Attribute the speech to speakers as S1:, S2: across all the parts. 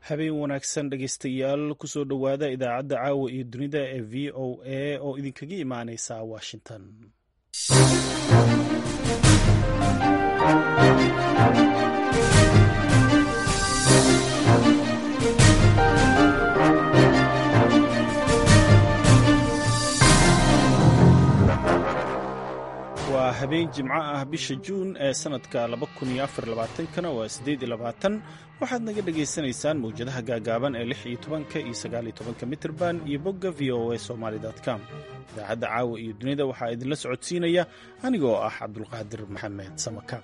S1: habeen wanaagsan dhegaystayaal kusoo dhowaada idaacadda caawa iyo dunida ee v o a oo idinkaga imaaneysa washington waa habeen jimco ah bisha juun ee sannadka kana waa waxaad naga dhagaysanaysaan mawjadaha gaagaaban ee iyo iyo mitrban iyo bogga v o a somaly com idaacadda caawa iyo dunida waxaa idinla socodsiinaya anigoo ah cabdulqaadir maxamed samakaab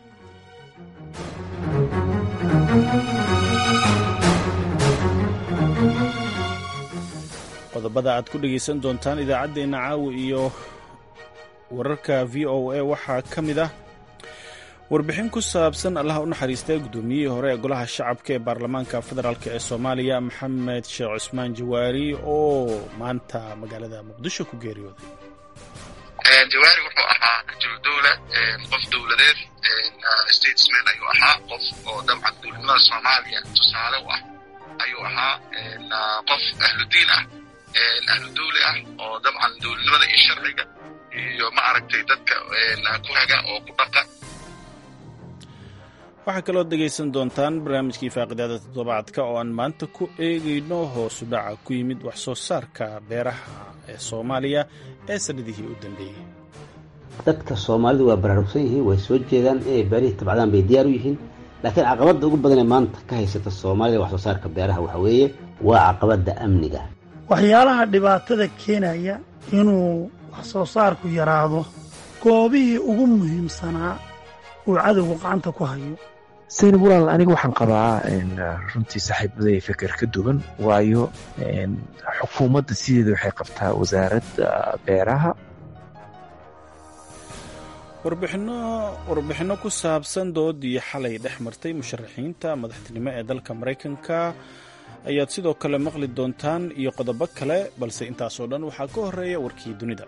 S1: qodobada aad ku dhegaysan doontaan idaacaddeenna caawa iyo wararka v o a waxaa ka mid ah warbixin ku saabsan allaha u naxariistay guddoomiyihii hore ee golaha shacabka ee baarlamaanka federaalk ee soomaaliya maxamed sheekh cusmaan jawaari oo maanta magaalada muqdisho ku geeriyooday
S2: jawaari wuxuu ahaa rajul dowla qof dowladeed statesman ayuu ahaa qof oo dabcan dowladnimada soomaaliya tusaale u ah ayuu ahaa qof ahludiin ah ahlu dowli ah oo dabcan dowladnimada iyo sharciga iyo ma aragtay dadka ku haga oo ku dhaqa
S1: waxaa kaloo dhegaysan doontaan barnaamijkii faaqidaada toddobaadka oo aan maanta ku eegayno hoosu dhaca ku yimid wax soo saarka beeraha ee soomaaliya ee sannadihii u dambeeyey
S3: dadka soomaalidu waa baraarugsan yihiin way soo jeedaan inay beerihii tabcadaan bay diyaar u yihiin laakiin caqabadda ugu badanee maanta ka haysata soomaalida wax soo saarka beeraha waxa weeye waa caqabadda amniga
S4: waxyaalaha dhibaatada keenaya inuu wax soo saarku yaraado goobihii ugu muhiimsanaa uu cadowgu gacanta ku hayo
S5: saynab walaal aniga waxaan qabaa runtii saaxiibaday feker ka duwan waayo xukuumadda sideeda waxay qabtaa wasaaradda beeraha
S1: warbixinno ku saabsan doodii xalay dhex martay musharaxiinta madaxtinimo ee dalka maraykanka ayaad sidoo kale maqli doontaan iyo qodobo kale balse intaasoo dhan waxaa ka horeeya warkii dunida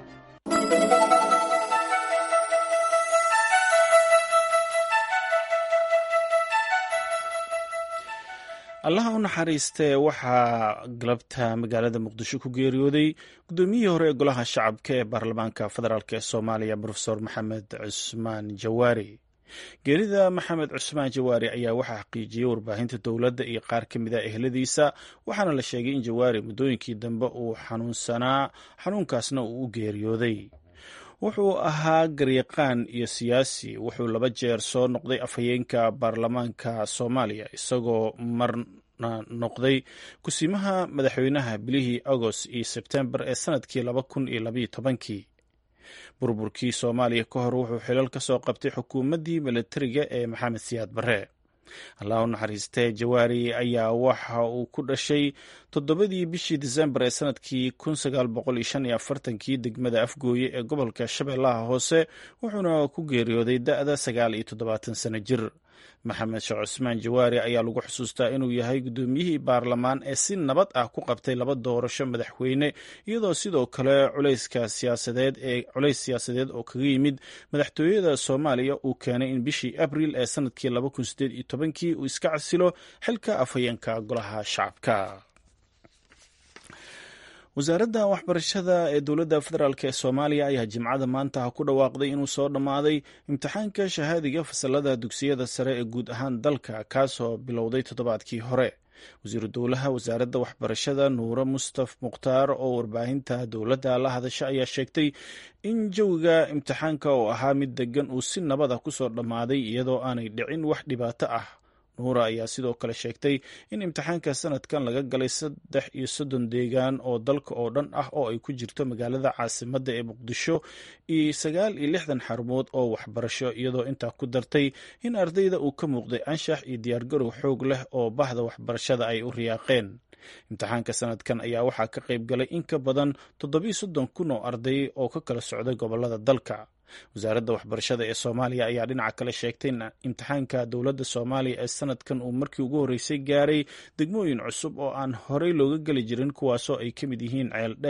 S1: allaha u naxariistee waxaa galabta magaalada muqdisho ku geeriyooday guddoomiyihii hore ee golaha shacabka ee baarlamaanka federaalk ee soomaaliya rofesor maxamed cusmaan jawaari geerida maxamed cusmaan jawaari ayaa waxaa xaqiijiyey warbaahinta dowladda iyo qaar ka mid a ehladiisa waxaana la sheegay in jawaari muddooyinkii dambe uu xanuunsanaa xanuunkaasna uu u geeriyooday wuxuu ahaa garyaqaan iyo siyaasi wuxuu laba jeer soo noqday afhayeenka baarlamaanka soomaaliya isagoo marna noqday kusiimaha madaxweynaha bilihii agost iyo sebtembar ee sanadkii laba kun iyo labaiyo tobankii burburkii soomaaliya ka hor wuxuu xilal ka soo qabtay xukuumaddii milatariga ee maxamed siyaad barre allah u naxariistee jawaari ayaa waxa uu ku dhashay toddobadii bishii disembar ee sanadkii kii degmada afgooye ee gobolka shabeellaha hoose wuxuuna ku geeriyooday da'da sagaal iyo toddobaatan sano jir maxamed sheekh cusmaan jawaari ayaa lagu xusuustaa inuu yahay guddoomiyihii baarlamaan ee si nabad ah ku qabtay laba doorasho madaxweyne iyadoo sidoo kale culayska siyaasadeed ee culays siyaasadeed oo kaga yimid madaxtooyada soomaaliya uu keenay in bishii abril ee sanadkii kii uu iska casilo xilka afhayeenka golaha shacabka wasaaradda waxbarashada ee dowladda federaalk ee soomaaliya ayaa jimcada maanta ku dhawaaqday inuu soo dhammaaday imtixaanka shahaadiga fasalada dugsiyada sare ee guud ahaan dalka kaasoo bilowday toddobaadkii hore wasiiru dowlaha wasaaradda waxbarashada nuure mustaf mukhtaar oo warbaahinta dowladda la hadasha ayaa sheegtay in jawiga imtixaanka oo ahaa mid degan uu si nabada kusoo dhammaaday iyadoo aanay dhicin wax dhibaato ah nuura ayaa sidoo kale sheegtay in imtixaanka sanadkan laga galay saddex iyo soddon deegaan oo dalka oo dhan ah oo ay ku jirto magaalada caasimadda ee muqdisho iyo sagaal iyo lixdan xarumood oo waxbarasho iyadoo intaa ku dartay in ardayda uu ka muuqday anshax iyo diyaargarow xoog leh oo bahda waxbarashada ay u riyaaqeen imtixaanka sanadkan ayaa waxaa ka qayb galay in ka badan toddobiyo soddon kun oo arday oo ka kala socday gobolada dalka wasaaradda waxbarashada ee soomaaliya ayaa dhinaca kale sheegtay in imtixaanka dowladda soomaaliya ee sanadkan uu markii ugu horreysay gaaray degmooyin cusub oo aan horey looga geli jirin kuwaasoo ay ka mid yihiin ceel dheer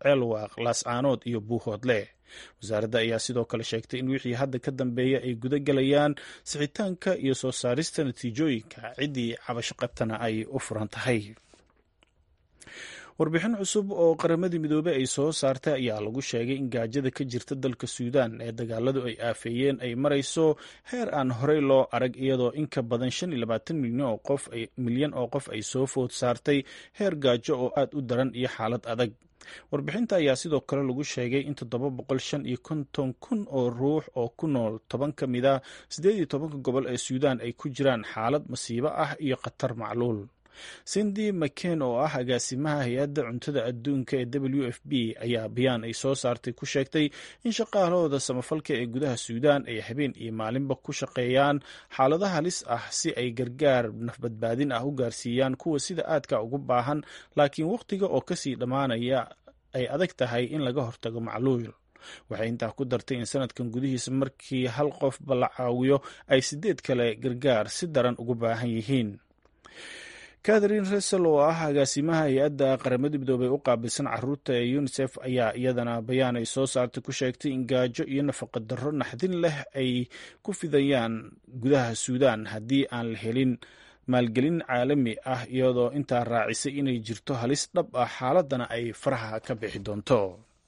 S1: ceelwaaq laascaanood iyo buuhoodle wasaaradda ayaa sidoo kale sheegtay in wixii hadda ka dambeeya ay guda gelayaan sixitaanka iyo soo saarista natiijooyinka ciddii cabasho qabtana ay u furan tahay warbixin cusub oo qaramadii midoobey ay soo saartay ayaa lagu sheegay in gaajada ka jirta dalka suudaan ee dagaaladu ay aafeeyeen ay marayso heer aan horey loo arag iyadoo in ka badan shan iyo labaatan milyan oo qof ay soo food saartay heer gaajo oo aad u daran iyo xaalad adag warbixinta ayaa sidoo kale lagu sheegay in toddoba boqol shan iyo konton kun oo ruux oo ku nool toban ka mid a siddeed iyo tobanka gobol ee suudaan ay ku jiraan xaalad masiibo ah iyo khatar macluul cindy maken oo ah agaasimaha hay-adda cuntada adduunka ee w f b ayaa bayaan ay soo saartay ku sheegtay in shaqaalahooda samafalka ee gudaha suudaan ay habeen iyo maalinba ku shaqeeyaan xaalado halis ah si ay gargaar nafbadbaadin ah u gaarsiiyaan kuwa sida aadka ugu baahan laakiin wakhtiga oo kasii dhammaanaya ay adag tahay in laga hortago macluul waxay intaa ku dartay in sanadkan gudihiisa markii hal qofba la caawiyo ay sideed kale gargaar si daran ugu baahan yihiin katharine resel oo ah agaasimaha hay-adda qaramada midoobey u qaabilsan caruurta ee unisef ayaa iyadana bayaan ay soo saartay ku sheegtay in gaajo iyo nafaqa darro naxdin leh ay ku fidayaan gudaha suudaan haddii aan la helin maalgelin caalami ah iyadoo intaa raacisay inay jirto halis dhab ah xaaladana ay faraha ka bixi doonto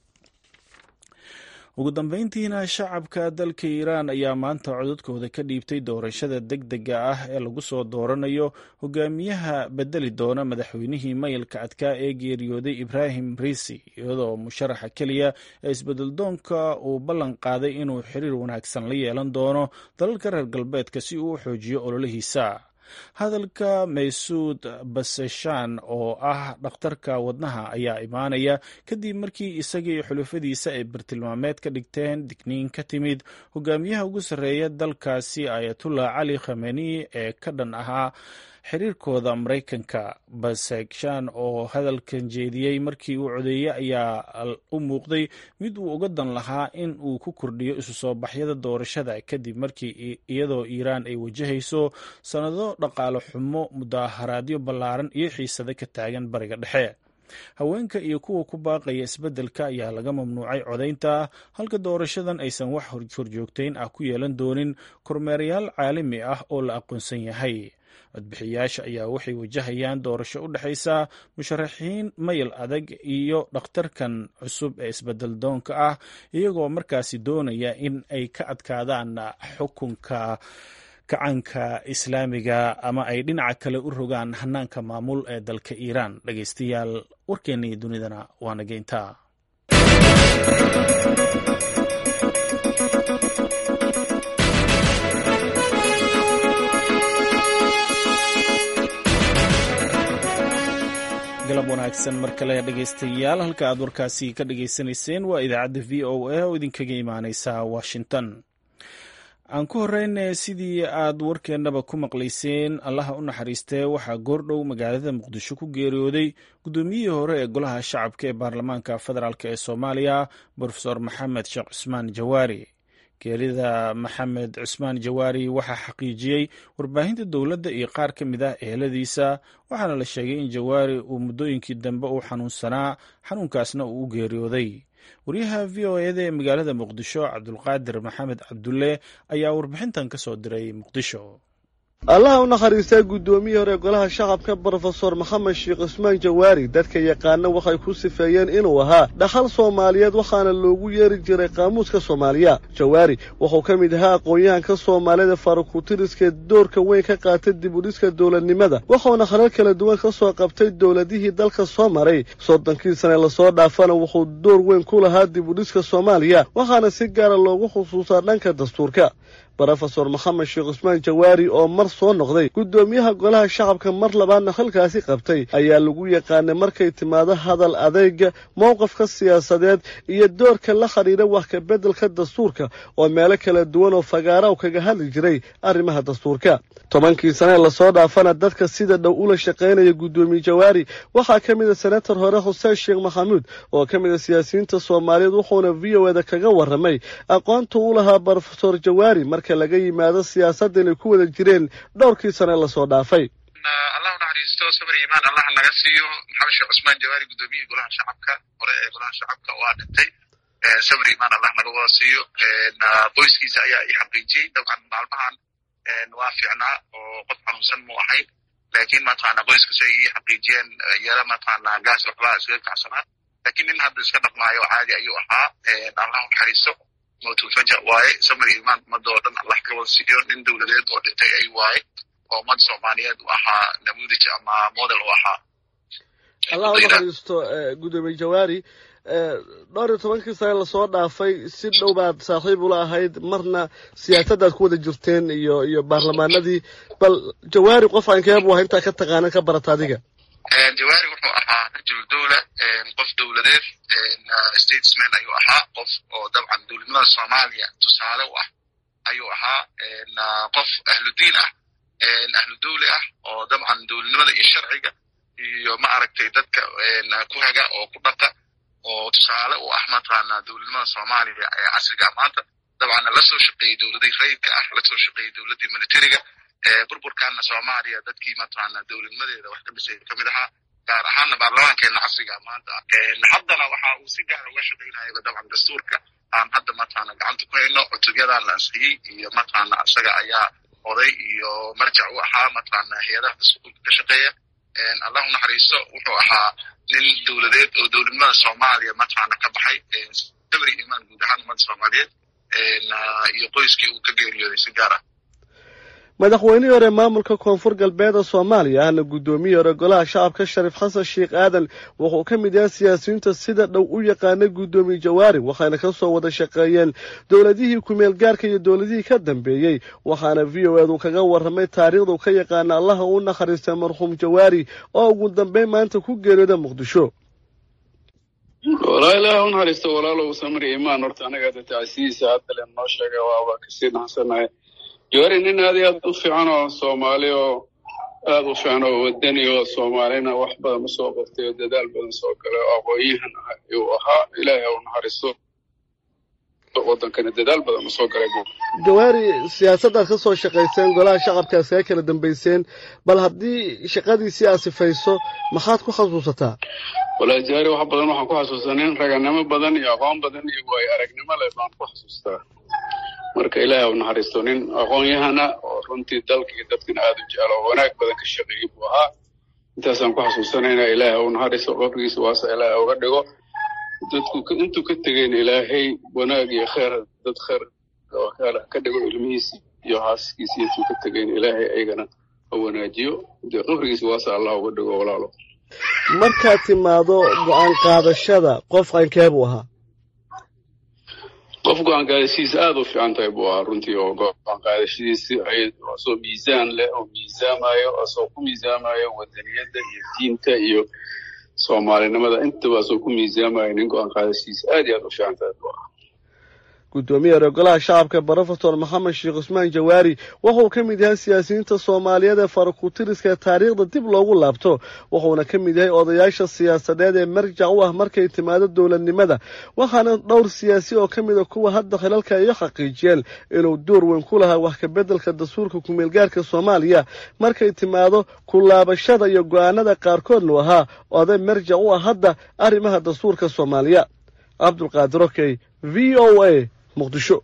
S1: ugu dambeyntiina shacabka dalka iiraan ayaa maanta codadkooda ka dhiibtay doorashada deg dega ah ee lagu soo dooranayo hogaamiyaha bedeli doona madaxweynihii mayilka adkaa ee geeriyooday ibraahim riisi iyadoo musharaxa keliya ee isbedeldoonka uu ballan qaaday inuu xiriir wanaagsan la yeelan doono dalalka reer galbeedka si uu u xoojiyo ololihiisa hadalka maysuud baseshan oo ah dhakhtarka wadnaha ayaa imaanaya kadib markii isaga iyo xulufadiisa ay bartilmaameed ka dhigteen digniin ka timid hogaamiyaha ugu sarreeya dalkaasi ayatullah cali khameni ee ka dhan ahaa xiriirkooda maraykanka basegshan oo hadalkan jeediyey markii uu codeeyey ayaa u muuqday mid uu uga dan lahaa in uu ku kordhiyo isu soo baxyada doorashada kadib markii iyadoo iiraan ay wajahayso sannado dhaqaale xumo mudaaharaadyo ballaaran iyo xiisado ka taagan bariga dhexe haweenka iyo kuwa ku baaqaya isbeddelka ayaa laga mamnuucay codaynta halka doorashadan aysan wax horjoogtayn ah ku yeelan doonin kormeerayaal caalami ah oo la aqoonsan yahay codbixiyaasha ayaa waxay wajahayaan doorasho u dhexaysa musharaxiin mayl adag iyo dhakhtarkan cusub ee isbedel doonka ah iyagoo markaasi doonaya in ay ka adkaadaan xukunka kacanka islaamiga ama ay dhinaca kale u rogaan hanaanka maamul ee dalka iiraan dhegeystayaal warkeennii dunidana waa nageyntaa galab wanaagsan mar kale dhegeystayaal halka aad warkaasi ka dhageysanayseen waa idaacadda v o a oo idinkaga imaaneysa washington aan ku horeyne sidii aad warkeennaba ku maqlayseen allaha u naxariistee waxaa goordhow magaalada muqdisho ku geeriyooday guddoomiyihii hore ee golaha shacabka ee baarlamaanka federaalk ee soomaaliya brofesor maxamed sheekh cusmaan jawaari geerida maxamed cusmaan jawaari waxaa xaqiijiyey warbaahinta dowladda iyo qaar ka mid ah eheladiisa waxaana la sheegay in jawaari uu muddooyinkii dambe uu xanuunsanaa xanuunkaasna uu u geeriyooday waryaha v o eda ee magaalada muqdisho cabdulqaadir maxamed cabdulle ayaa warbixintan ka soo diray muqdisho
S6: allaha u nakhariistaa guddoomiyii hore golaha shacabka brofesor maxamed sheekh cusmaan jawaari dadka yaqaana waxay ku sifeeyeen inuu ahaa dhaxal soomaaliyeed waxaana loogu yeeri jiray qaamuuska soomaaliya jawaari wuxuu ka mid ahaa aqoon-yahanka soomaalida farakutiriskee doorka weyn ka qaatay dib udhiska dowladnimada wuxuuna khalal kala duwan ka soo qabtay dowladihii dalka soo maray soddonkii sane lasoo dhaafana wuxuu door weyn ku lahaa dib udhiska soomaaliya waxaana si gaara loogu xusuusaa dhanka dastuurka brofesor maxamed sheekh cusmaan jawaari oo mar soo noqday guddoomiyaha golaha shacabka mar labaadna halkaasi qabtay ayaa lagu yaqaanay markay timaado hadal adeyga mowqafka siyaasadeed iyo doorka la xidhiidha wax ka beddelka dastuurka oo meelo kala duwan oo fagaara u kaga hadli jiray arrimaha dastuurka tobankii sanee lasoo dhaafana dadka sida dhow ula shaqaynaya guddoomiye jawaari waxaa ka mid a senator hore xuseen sheekh maxamuud oo ka mid a siyaasiyiinta soomaaliyeed wuxuuna v o eda kaga warramay aqoonta u lahaa brofesor jawaari marka laga yimaado siyaasadda inay ku wada jireen dhowrkii sane lasoo dhaafay
S2: allahu naxariisto sabr imaan allah naga siiyo maxamed sheekh cusmaan jawaari gudoomiyihii golaha shacabka hore ee golaha shacabka waa dhintay sabr imaan allah naga wada siiyo qoyskiisa ayaa i xaqiijiyey dabcan maalmahan waa fiicnaa oo qof xanuunsan mu ahayn lakin mataqana qoyskiisa ay ii xaqiijiyeen yara mataqana gaas waxbaa iskaga kacsanaa lakin nin hadda iska dhaqmaayo caadi ayuu ahaa allahu naxariisto mawtulfaja waaye samir imaan ummadda oo dhan allah ka wada siiyo nin dowladeed oo dhintay ay waaye oo ummad soomaaliyeed u ahaa namudij ama model u ahaa
S6: allah u naxariisto gudoomiye jawaari dhowr iyo tobankii sane lasoo dhaafay si dhow baad saaxiib ula ahayd marna siyaasaddaad ku wada jirteen iyo iyo baarlamaanadii bal jawaari qof aankeebu aha intaa ka taqaanan ka barata adiga
S2: jawaari wuxuu ahaa rajul dowla qof dowladeed statesman ayuu ahaa qof oo dabcan dowladnimada soomaaliya tusaale u ah ayuu ahaa qof ahludiin ah ahlu dowli ah oo dabcan dowladnimada iyo sharciga iyo ma aragtay dadka ku haga oo ku dhaqa oo tusaale u ah mataqaana dowladnimada soomaaliya ee casriga maanta dabcanna lasoo shaqeeyey dowladii rayidka ah lasoo shaqeeyey dowladdii militariga burburkaana soomaaliya dadkii mataqaana dowladnimadeeda wax ka dhisay kamid ahaa gaar ahaana baarlamaankeena casriga maanta haddana waxa uu si gaara uga shaqeynayaba dabcan dastuurka aan hadda mataqaana gacanta ku hayno cutubyadan la ansixiyey iyo mataqaana isaga ayaa oday iyo marjac u ahaa mataqaana hay-adaha dastuurka ka shaqeeya allahu naxariisto wuxuu ahaa nin dowladeed oo dowladnimada soomaaliya mataqaana ka baxay sabri imaan guud ahaan ummadda soomaaliyeed iyo qoyskii uu ka geeriyooday si gaar ah
S6: madaxweynihii hore maamulka koonfur galbeeda soomaaliya ahna guddoomiyii hore golaha shacabka shariif xasan sheekh aadan wuxuu ka mid yahay siyaasiyiinta sida dhow u yaqaanay guddoomiye jawaari waxayna ka soo wada shaqeeyeen dowladihii kumeel gaarka iyo dowladihii ka dambeeyey waxaana v o edu kaga warramay taariikhdu ka yaqaana allaha u nakhariistay marxuum jawaari oo ugu dambeyn maanta ku geeriyooda muqdisho
S7: walaa ilaah u naxariisto walaalow samri imaan horta anaga hadda tacsiyiisa hadda len noo sheegay waaba kasii naxsanahay jawaari nin aad iyo aad u fiican oo soomaali oo aad u fiican oo wadani oo soomaalina wax badan usoo qabtay oo dadaal badan soo galay oo aqoon-yahan ah ayuu ahaa ilaahay ha u naxariisto wadankana dadaal badan usoo galay
S6: jawaari siyaasaddaad ka soo shaqayseen golaha shacabkaad kaga kala dambayseen bal haddii shaqadiisii aad sifayso maxaad ku xasuusataa
S7: walaa jawaari wax badan waxaan ku xasuustaa nin raganimo badan iyo aqoon badan iyo waayo aragnimo leh baan ku xasuustaa marka ilaahay u naxariisto nin aqoon-yahana oo runtii dalka iyo dadkana aada u jeclo oo wanaag badan ka shaqeeyey buu ahaa intaasaan ku xasuusanayna ilaahay u naxariisto qabrigiisa waasa ilaahay uga dhigo dadku intuu ka tegeen ilaahay wanaag iyo kheer dad kheer ka dhigo ilmihiisi iyo haaskiisi intuu ka tegeen ilaahay aygana ha wanaajiyo dee qabrigiisa waasa allah uga dhigo walaalo
S6: markaad timaado go-aan qaadashada qof qankee buu ahaa
S7: qof go-aan qaadashadiisa aada u fiican tahay buu ahaa runtii oo go-aan qaadashadiisi asoo miisaan leh oo miisaamayo asoo ku miisaamayo wadaniyadda iyo diinta iyo soomaalinimada intaba asoo ku miisaamayo nin go-aan qaadashadiisa aad iyo aad u fiican tahay buu ahaa
S6: guddoomiye hore golaha shacabka brofesor maxamed sheekh cusmaan jawaari wuxuu ka mid yahay siyaasiyiinta soomaaliyeed ee farakutiriska taariikhda dib loogu laabto wuxuuna ka mid yahay odayaasha siyaasadeed ee marjac u ah markay timaado dowladnimada waxaana dhowr siyaasi oo ka mid a kuwa hadda khilalka iyo xaqiijiyeen inuu door weyn ku lahaa wax kabeddelka dastuurka kumeelgaarka soomaaliya markay timaado ku laabashada iyo go-aanada qaarkoodnu ahaa oday marjac u ah hadda arrimaha dastuurka soomaaliya cabdulqaadir okey v o a muqdisho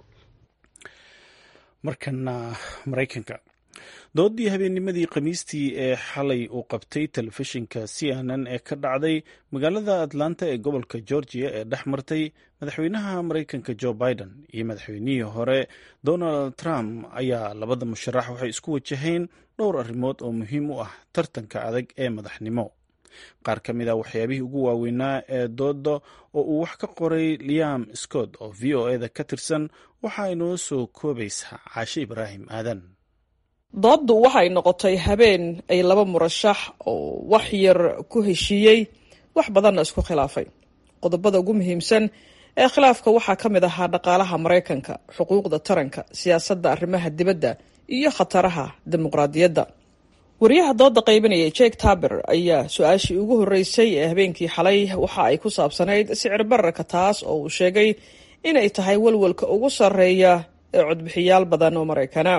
S1: markana maraykanka doodii habeennimadii khamiistii ee xalay uu qabtay telefishinka c n n ee ka dhacday magaalada atlanta ee gobolka georgia ee dhex martay madaxweynaha maraykanka jo biden iyo madaxweynihii hore donald trump ayaa labada musharax waxay isku wajaheen dhowr arrimood oo muhiim u ah tartanka adag ee madaxnimo qaar ka mid a waxyaabihii ugu waaweynaa ee dooda oo uu wax ka qoray liam scott oo v o eda ka tirsan waxa inoo soo koobaysaa caashe ibraahim aadan
S8: dooddu waxay noqotay habeen ay laba murashax oo wax yar ku heshiiyey wax badanna isku khilaafay qodobada ugu muhiimsan ee khilaafka waxaa ka mid ahaa dhaqaalaha maraykanka xuquuqda taranka siyaasadda arrimaha dibadda iyo khataraha dimuqraadiyadda wariyaha dooda qaybinaya jake taber ayaa su-aashii ugu horreysay ee habeenkii xalay waxa ay ku saabsanayd sicir bararka taas oo uu sheegay inay tahay walwalka ugu sarreeya ee codbixiyaal badan oo maraykana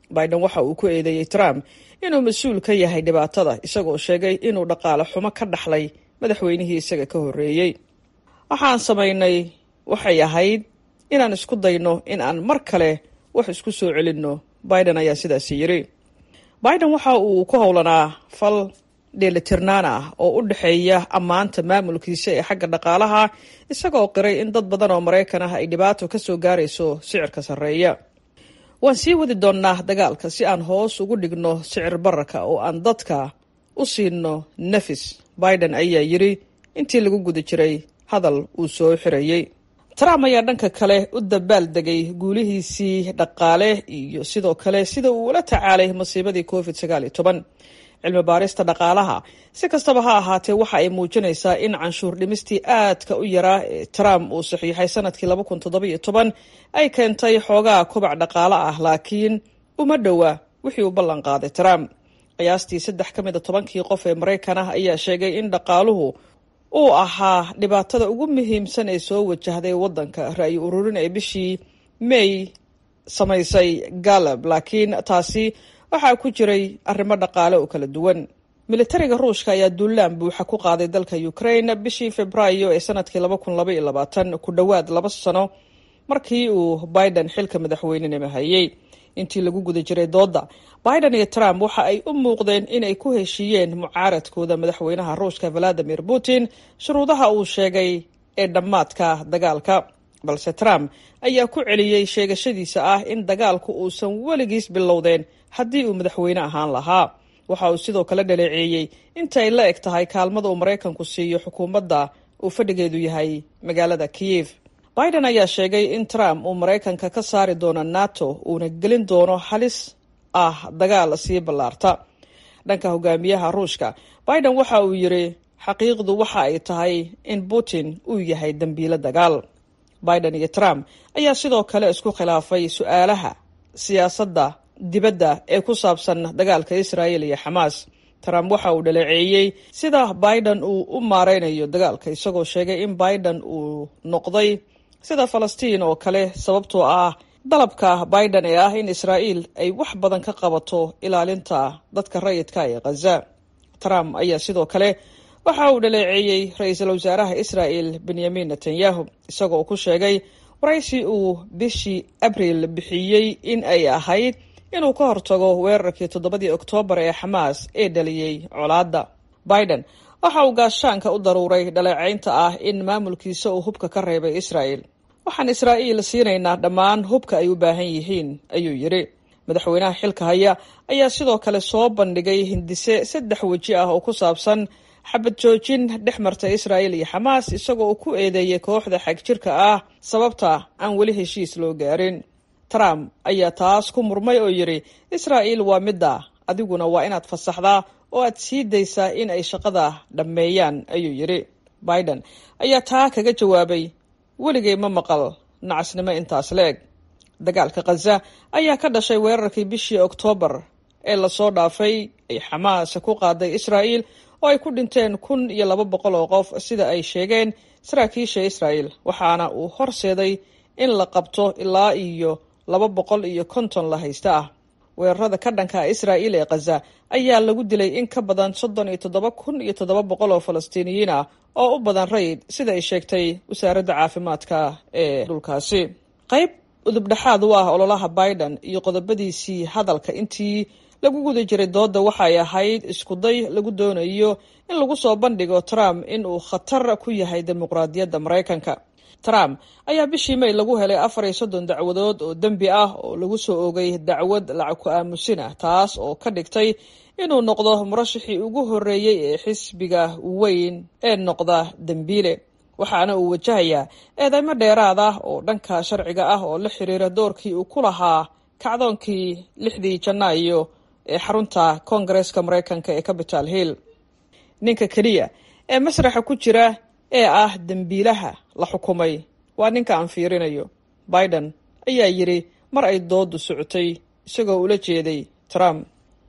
S8: biden waxa uu ku eedeeyey trump inuu mas-uul ka yahay dhibaatada isagoo sheegay inuu dhaqaale xumo ka dhaxlay madaxweynihii isaga ka horreeyey waxaan samaynay waxay ahayd inaan isku dayno in aan mar kale wax isku soo celinno biden ayaa sidaasi yidhi biden waxa uu ku howlanaa fal dheelitirnaan ah oo u dhexeeya ammaanta maamulkiisa ee xagga dhaqaalaha isagoo qiray in dad badan oo maraykan ah ay dhibaato ka soo gaarayso sicirka sarreeya waan sii wadi doonnaa dagaalka si aan hoos ugu dhigno sicir bararka oo aan dadka u siino nafis biden ayaa yidhi intii lagu guda jiray hadal uu soo xirayey trump ayaa dhanka kale u dabaal degay guulihiisii dhaqaale iyo sidoo kale sida uu ula tacaalay masiibadii covid sagaal iyo toban cilmi baarista dhaqaalaha si kastaba ha ahaatee waxa ay muujinaysaa in canshuur dhimistii aadka u yaraa ee trump uu saxiixay sanadkii laba kun toddoba iyo toban ay keentay xoogaa kobac dhaqaale ah laakiin uma dhowa wixii uu ballan qaaday trump qiyaastii saddex ka mid a tobankii qof ee maraykan ah ayaa sheegay in dhaqaaluhu uu ahaa dhibaatada ugu muhiimsan ee soo wajahday waddanka ra-yi ururin ee bishii may samaysay galab laakiin taasi waxaa ku jiray arrimo dhaqaale oo kala duwan militariga ruushka ayaa duulaan buuxa ku qaaday dalka ukraine bishii februaayo ee sanadkii laba kun laba iyo labaatan ku dhowaad laba sano markii uu biden xilka madaxweynenima hayay intii lagu guda jiray dooda biden iyo trump waxa ay u muuqdeen inay ku heshiiyeen mucaaradkooda madaxweynaha ruushka valadimir putin shuruudaha uu sheegay ee dhammaadka dagaalka balse trump ayaa ku celiyey sheegashadiisa ah in dagaalku uusan weligiis bilowdeen haddii uu madaxweyne ahaan lahaa waxa uu sidoo kale dhaleeceeyey intay la eg tahay kaalmada uu maraykanku siiyo xukuumadda uu fadhigeedu yahay magaalada kiyef biden ayaa sheegay in trump uu maraykanka ka saari doono nato uuna gelin doono halis ah dagaal sii ballaarta dhanka hogaamiyaha ruushka biden waxa uu yidhi xaqiiqdu waxa ay tahay in putin uu yahay dembiilo dagaal biden iyo trump ayaa sidoo kale isku khilaafay su-aalaha siyaasadda dibadda ee ku saabsan dagaalka israel iyo xamaas trump waxa uu dhaleeceeyey sida biden uu u maareynayo dagaalka isagoo sheegay in biden uu noqday sida falastiin oo kale sababtoo ah dalabka biden ee ah in israa'iil ay wax badan ka qabato ilaalinta dadka rayidka ee khaza trump ayaa sidoo kale waxa uu dhaleeceeyey ra-iisul wasaaraha israa'el benyamin netanyahu isagoo ku sheegay waraysi uu bishii abriil bixiyey in ay ahayd inuu ka hortago weerarkii toddobadii oktoobar ee xamaas ee dhaliyey colaadda biden waxa uu gaashaanka u daruuray dhaleecaynta ah in maamulkiisa uu hubka ka reebay israa'el waxaan israa'iil siinaynaa dhammaan hubka ay u baahan yihiin ayuu yidhi madaxweynaha xilka haya ayaa sidoo kale soo bandhigay hindise saddex weji ah oo ku saabsan xabad joojin dhex marta israa'il iyo xamaas isagoo ku eedeeyay kooxda xagjirka ah sababta aan weli heshiis loo gaarin trump ayaa taas ku murmay oo yidhi israa'iil waa midda adiguna waa inaad fasaxdaa oo aad sii daysaa in ay shaqada dhammeeyaan ayuu yidhi biden ayaa taa kaga jawaabay weligay ma maqal nacasnimo intaas la eg dagaalka khaza ayaa ka dhashay weerarkii bishii oktoobar ee lasoo dhaafay ay xamaas ku qaaday israa'iil oo ay ku dhinteen kun iyo laba boqol oo qof sida ay sheegeen saraakiisha israa'el waxaana uu horseeday in la qabto ilaa iyo laba boqol iyo konton la haysta ah weerarada ka dhanka israa'iil ee khaza ayaa lagu dilay in ka badan soddon iyo toddoba kun iyo toddoba boqol oo falastiiniyiin ah oo u badan rayid sida ay sheegtay wasaaradda caafimaadka ee dhulkaasi qayb udubdhexaad u ah ololaha biden iyo qodobadiisii hadalka intii lagu guda jiray dooda waxay ahayd iskuday lagu doonayo in lagu soo bandhigo trump in uu khatar ku yahay dimuqraadiyadda maraykanka trump ayaa bishii may lagu helay afar iyo soddon dacwadood oo dembi ah oo lagu soo ogay dacwad lacag ku aamusin ah taas oo ka dhigtay inuu noqdo murashixii ugu horreeyey ee xisbiga weyn ee noqda dembiile waxaana uu wajahayaa eedeymo dheeraad ah oo dhanka sharciga ah oo la xiriira doorkii uu ku lahaa kacdoonkii lixdii janaayo ee xarunta koongareeska maraykanka ee capital hill ninka keliya ee masraxa ku jira ee ah dembiilaha la xukumay waa ninka aan fiirinayo biden ayaa yidhi mar ay doodu socotay isagoo ula jeeday trump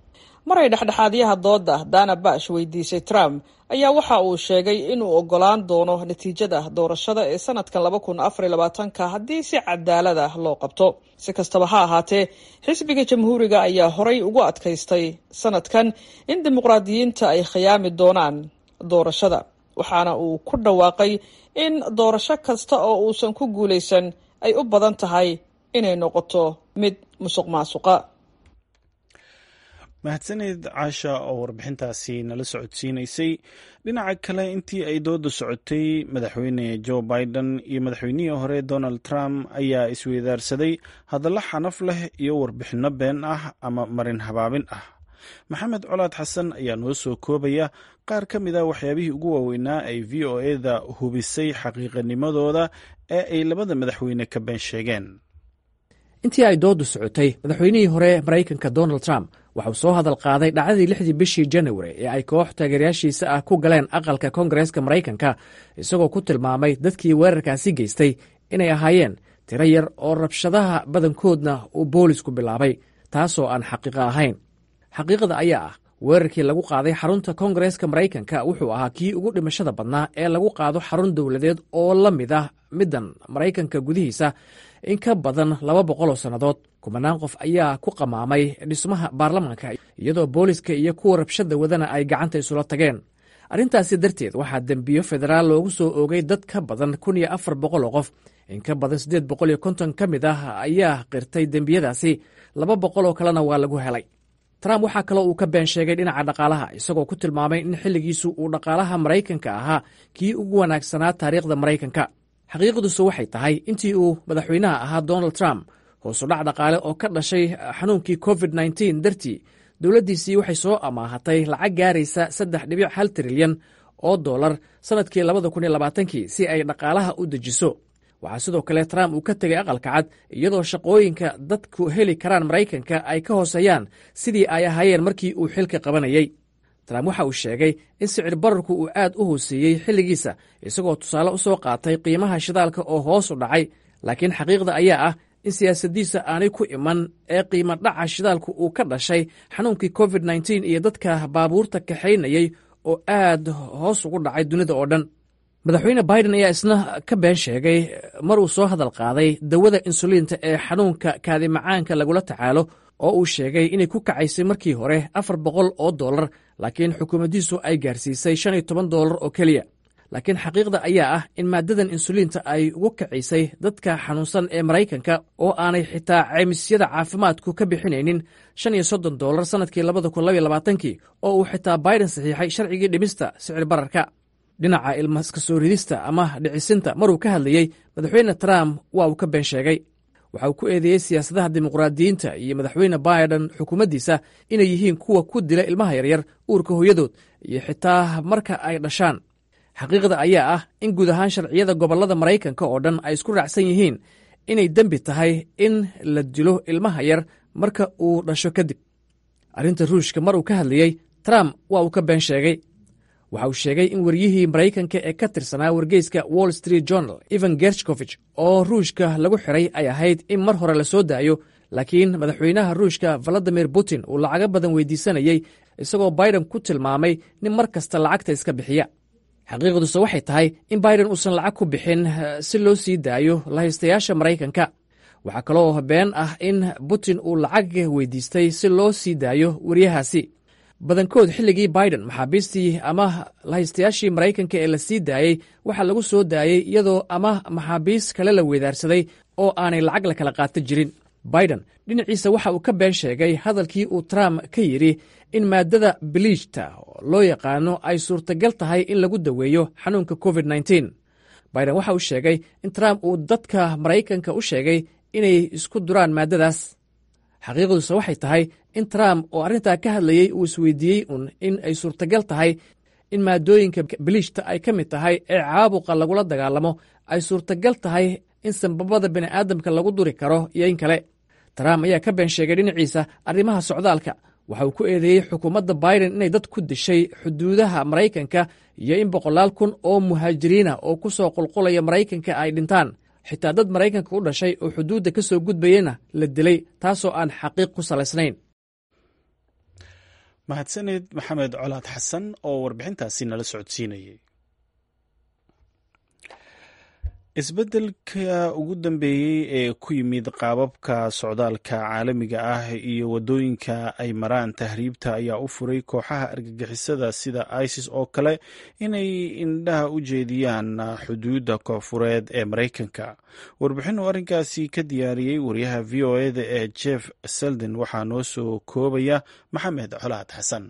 S8: maray dhexdhexaadyaha dooda dana bash weydiisay trump ayaa waxa uu sheegay inuu ogolaan doono natiijada doorashada ee sanadkan laba kun afar iyo labaatanka haddii si cadaalad ah loo qabto si kastaba ha ahaatee xisbiga jamhuuriga ayaa horay ugu adkaystay sanadkan in dimuqraadiyiinta ay khiyaami doonaan doorashada waxaana uu ku dhawaaqay in doorasho kasta oo uusan ku guulaysan ay u badan tahay inay noqoto mid musuq maasuqa
S1: mahadsanid caasha oo warbixintaasi nala socodsiinaysay dhinaca kale intii ay dooda socotay madaxweyne joe biden iyo madaxweynihii hore donald trump ayaa isweydaarsaday hadallo xanaf leh iyo warbixinno been ah ama marin habaabin ah maxamed colaad xasan ayaa noo soo koobaya qaar ka mid a waxyaabihii ugu waaweynaa ay v o eda hubisay xaqiiqanimadooda ee ay labada madaxweyne ka been sheegeen
S9: intii ay doodu socotay madaxweynihii hore maraykanka donald trump waxauu soo hadal qaaday dhacdadii lixdii bishii janawari ee ay koox taageerayaashiisa ah ku galeen aqalka koongareeska maraykanka isagoo ku tilmaamay dadkii weerarkaasi geystay inay ahaayeen tiro yar oo rabshadaha badankoodna uu boolisku bilaabay taasoo aan xaqiiqo ahayn xaqiiqada ayaa ah weerarkii lagu qaaday xarunta koongareeska maraykanka wuxuu ahaa kii ugu dhimashada badnaa ee lagu qaado xarun dowladeed oo la mid ah middan maraykanka gudihiisa in ka badan laba boqol oo sannadood kumanaan qof ayaa ku qamaamay dhismaha baarlamaanka iyadoo booliska iyo kuwa rabshada wadana ay gacanta isula tageen arrintaasi darteed waxaa dembiyo federaal loogu soo oogay dad ka badan kun iyo afar boqol oo qof in ka badan siddeed boqol iyo konton ka mid ah ayaa qirtay dembiyadaasi laba boqol oo kalena waa lagu helay trump waxaa kaloo uu ka been sheegay dhinaca dhaqaalaha isagoo ku tilmaamay in xilligiisu uu dhaqaalaha maraykanka ahaa kii ugu wanaagsanaa taariikhda maraykanka xaqiiqdiisu waxay tahay intii uu madaxweynaha ahaa donald trump hoosudhac dhaqaale oo ka dhashay xanuunkii covid nteen dartii dowladdiisii waxay soo amaahatay lacag gaaraysa saddex dhibic hal trilyan oo dollar sannadkii labada kun iyo labaatankii si ay dhaqaalaha u dejiso waxaa sidoo kale trump uu ka tegay aqalka cad iyadoo shaqooyinka dadku heli karaan maraykanka ay ka hooseeyaan sidii ay ahaayeen markii uu xilka qabanayey trump waxa uu sheegay in sicir bararku uu aad u hooseeyey xilligiisa isagoo tusaale u soo qaatay qiimaha shidaalka oo hoos u dhacay laakiin xaqiiqda ayaa ah in siyaasaddiisa aanay ku iman ee qiimo dhaca shidaalku uu ka dhashay xanuunkii covid nteen iyo dadka baabuurta kaxaynayey oo aad hoos ugu dhacay dunida oo dhan madaxweyne biden ayaa isna ka been sheegay mar uu soo hadal qaaday dawada insuliinta ee xanuunka kaadimacaanka lagula tacaalo oo uu sheegay inay ku kacaysay markii hore afar boqol oo dollar laakiin xukuumaddiisu ay gaarsiisay shan iyo toban dollar oo keliya laakiin xaqiiqda ayaa ah in maaddadan insuliinta ay ugu kacisay dadka xanuunsan ee maraykanka oo aanay xitaa ceymisyada caafimaadku ka bixinaynin shan iyo soddon dollar sannadkii labada kun labaiyo labaatankii oo uu xitaa biden saxiixay sharcigii dhimista sicir bararka dhinaca ilmaska soo ridista ama dhicisinta maruu ka hadlayey madaxweyne trump waa uu ka been sheegay waxa uu ku eedeeyey siyaasadaha dimuqraadiyiinta iyo madaxweyne biden xukuumaddiisa inay yihiin kuwa ku dila ilmaha yaryar uurka hooyadood iyo xitaa marka ay dhashaan xaqiiqda ayaa ah in guud ahaan sharciyada gobollada maraykanka oo dhan ay isku raacsan yihiin inay dembi tahay in la dilo ilmaha yar marka uu dhasho kadib arrinta ruushka mar uu ka hadlayey trump waa uu ka been sheegay waxa uu sheegay in waryihii maraykanka ee ka tirsanaa wargeyska wall street journal evan gershkovich oo ruushka lagu xiray ay ahayd in mar hore la soo daayo laakiin madaxweynaha ruushka valadimir putin uu lacago badan weydiisanayey isagoo biden ku tilmaamay nin mar kasta lacagta iska bixiya xaqiiqduse waxay tahay in biden uusan lacag ku bixin si loo sii daayo lahaystayaasha maraykanka waxaa kaloo been ah in putin uu lacag weydiistay si loo sii daayo waryahaasi badankood xilligii biden maxaabiistii ama lahaystayaashii maraykanka ee la sii daayey waxaa lagu soo daayey iyadoo ama maxaabiis kale la weedaarsaday oo aanay lacag la kala qaata jirin biden dhinaciisa waxa uu ka been sheegay hadalkii uu trump ka yidhi in maaddada biliijta loo yaqaano ay suurtagal tahay in lagu daweeyo xanuunka covid nteen biden waxa uu sheegay in trump uu dadka maraykanka u sheegay inay isku duraan maaddadaas xaqiiqduse waxay tahay in trump oo arrintaa ka hadlayey uu isweydiiyey un in ay suurtagal tahay in maadooyinka biliijta ay ka mid tahay ee caabuqa lagula dagaalamo ay suurtagal tahay in sanbabada bini'aadamka lagu duri karo iyo in kale trump ayaa ka been sheegay dhinaciisa arrimaha socdaalka waxa uu ku eedeeyey xukuumadda biden inay dad ku dishay xuduudaha maraykanka iyo in boqolaal kun oo muhaajiriina oo ku soo qulqulaya maraykanka ay dhintaan xitaa dad maraykanka u dhashay oo xuduudda ka soo gudbayena la dilay taasoo aan xaqiiq ku salaysnayn
S1: mahadsaneed maxamed colaad xasan oo warbixintaasi nala socodsiinayay isbeddelka ugu dambeeyey ee ku yimid qaababka socdaalka caalamiga ah iyo waddooyinka ay maraan tahriibta ayaa u furay kooxaha argagixisada sida isis oo kale inay indhaha u jeediyaan xuduudda koonfureed ee maraykanka warbixin uu arrinkaasi ka diyaariyey wariyaha v o eda ee jeff selden waxaa noo soo koobaya maxamed colaad xasan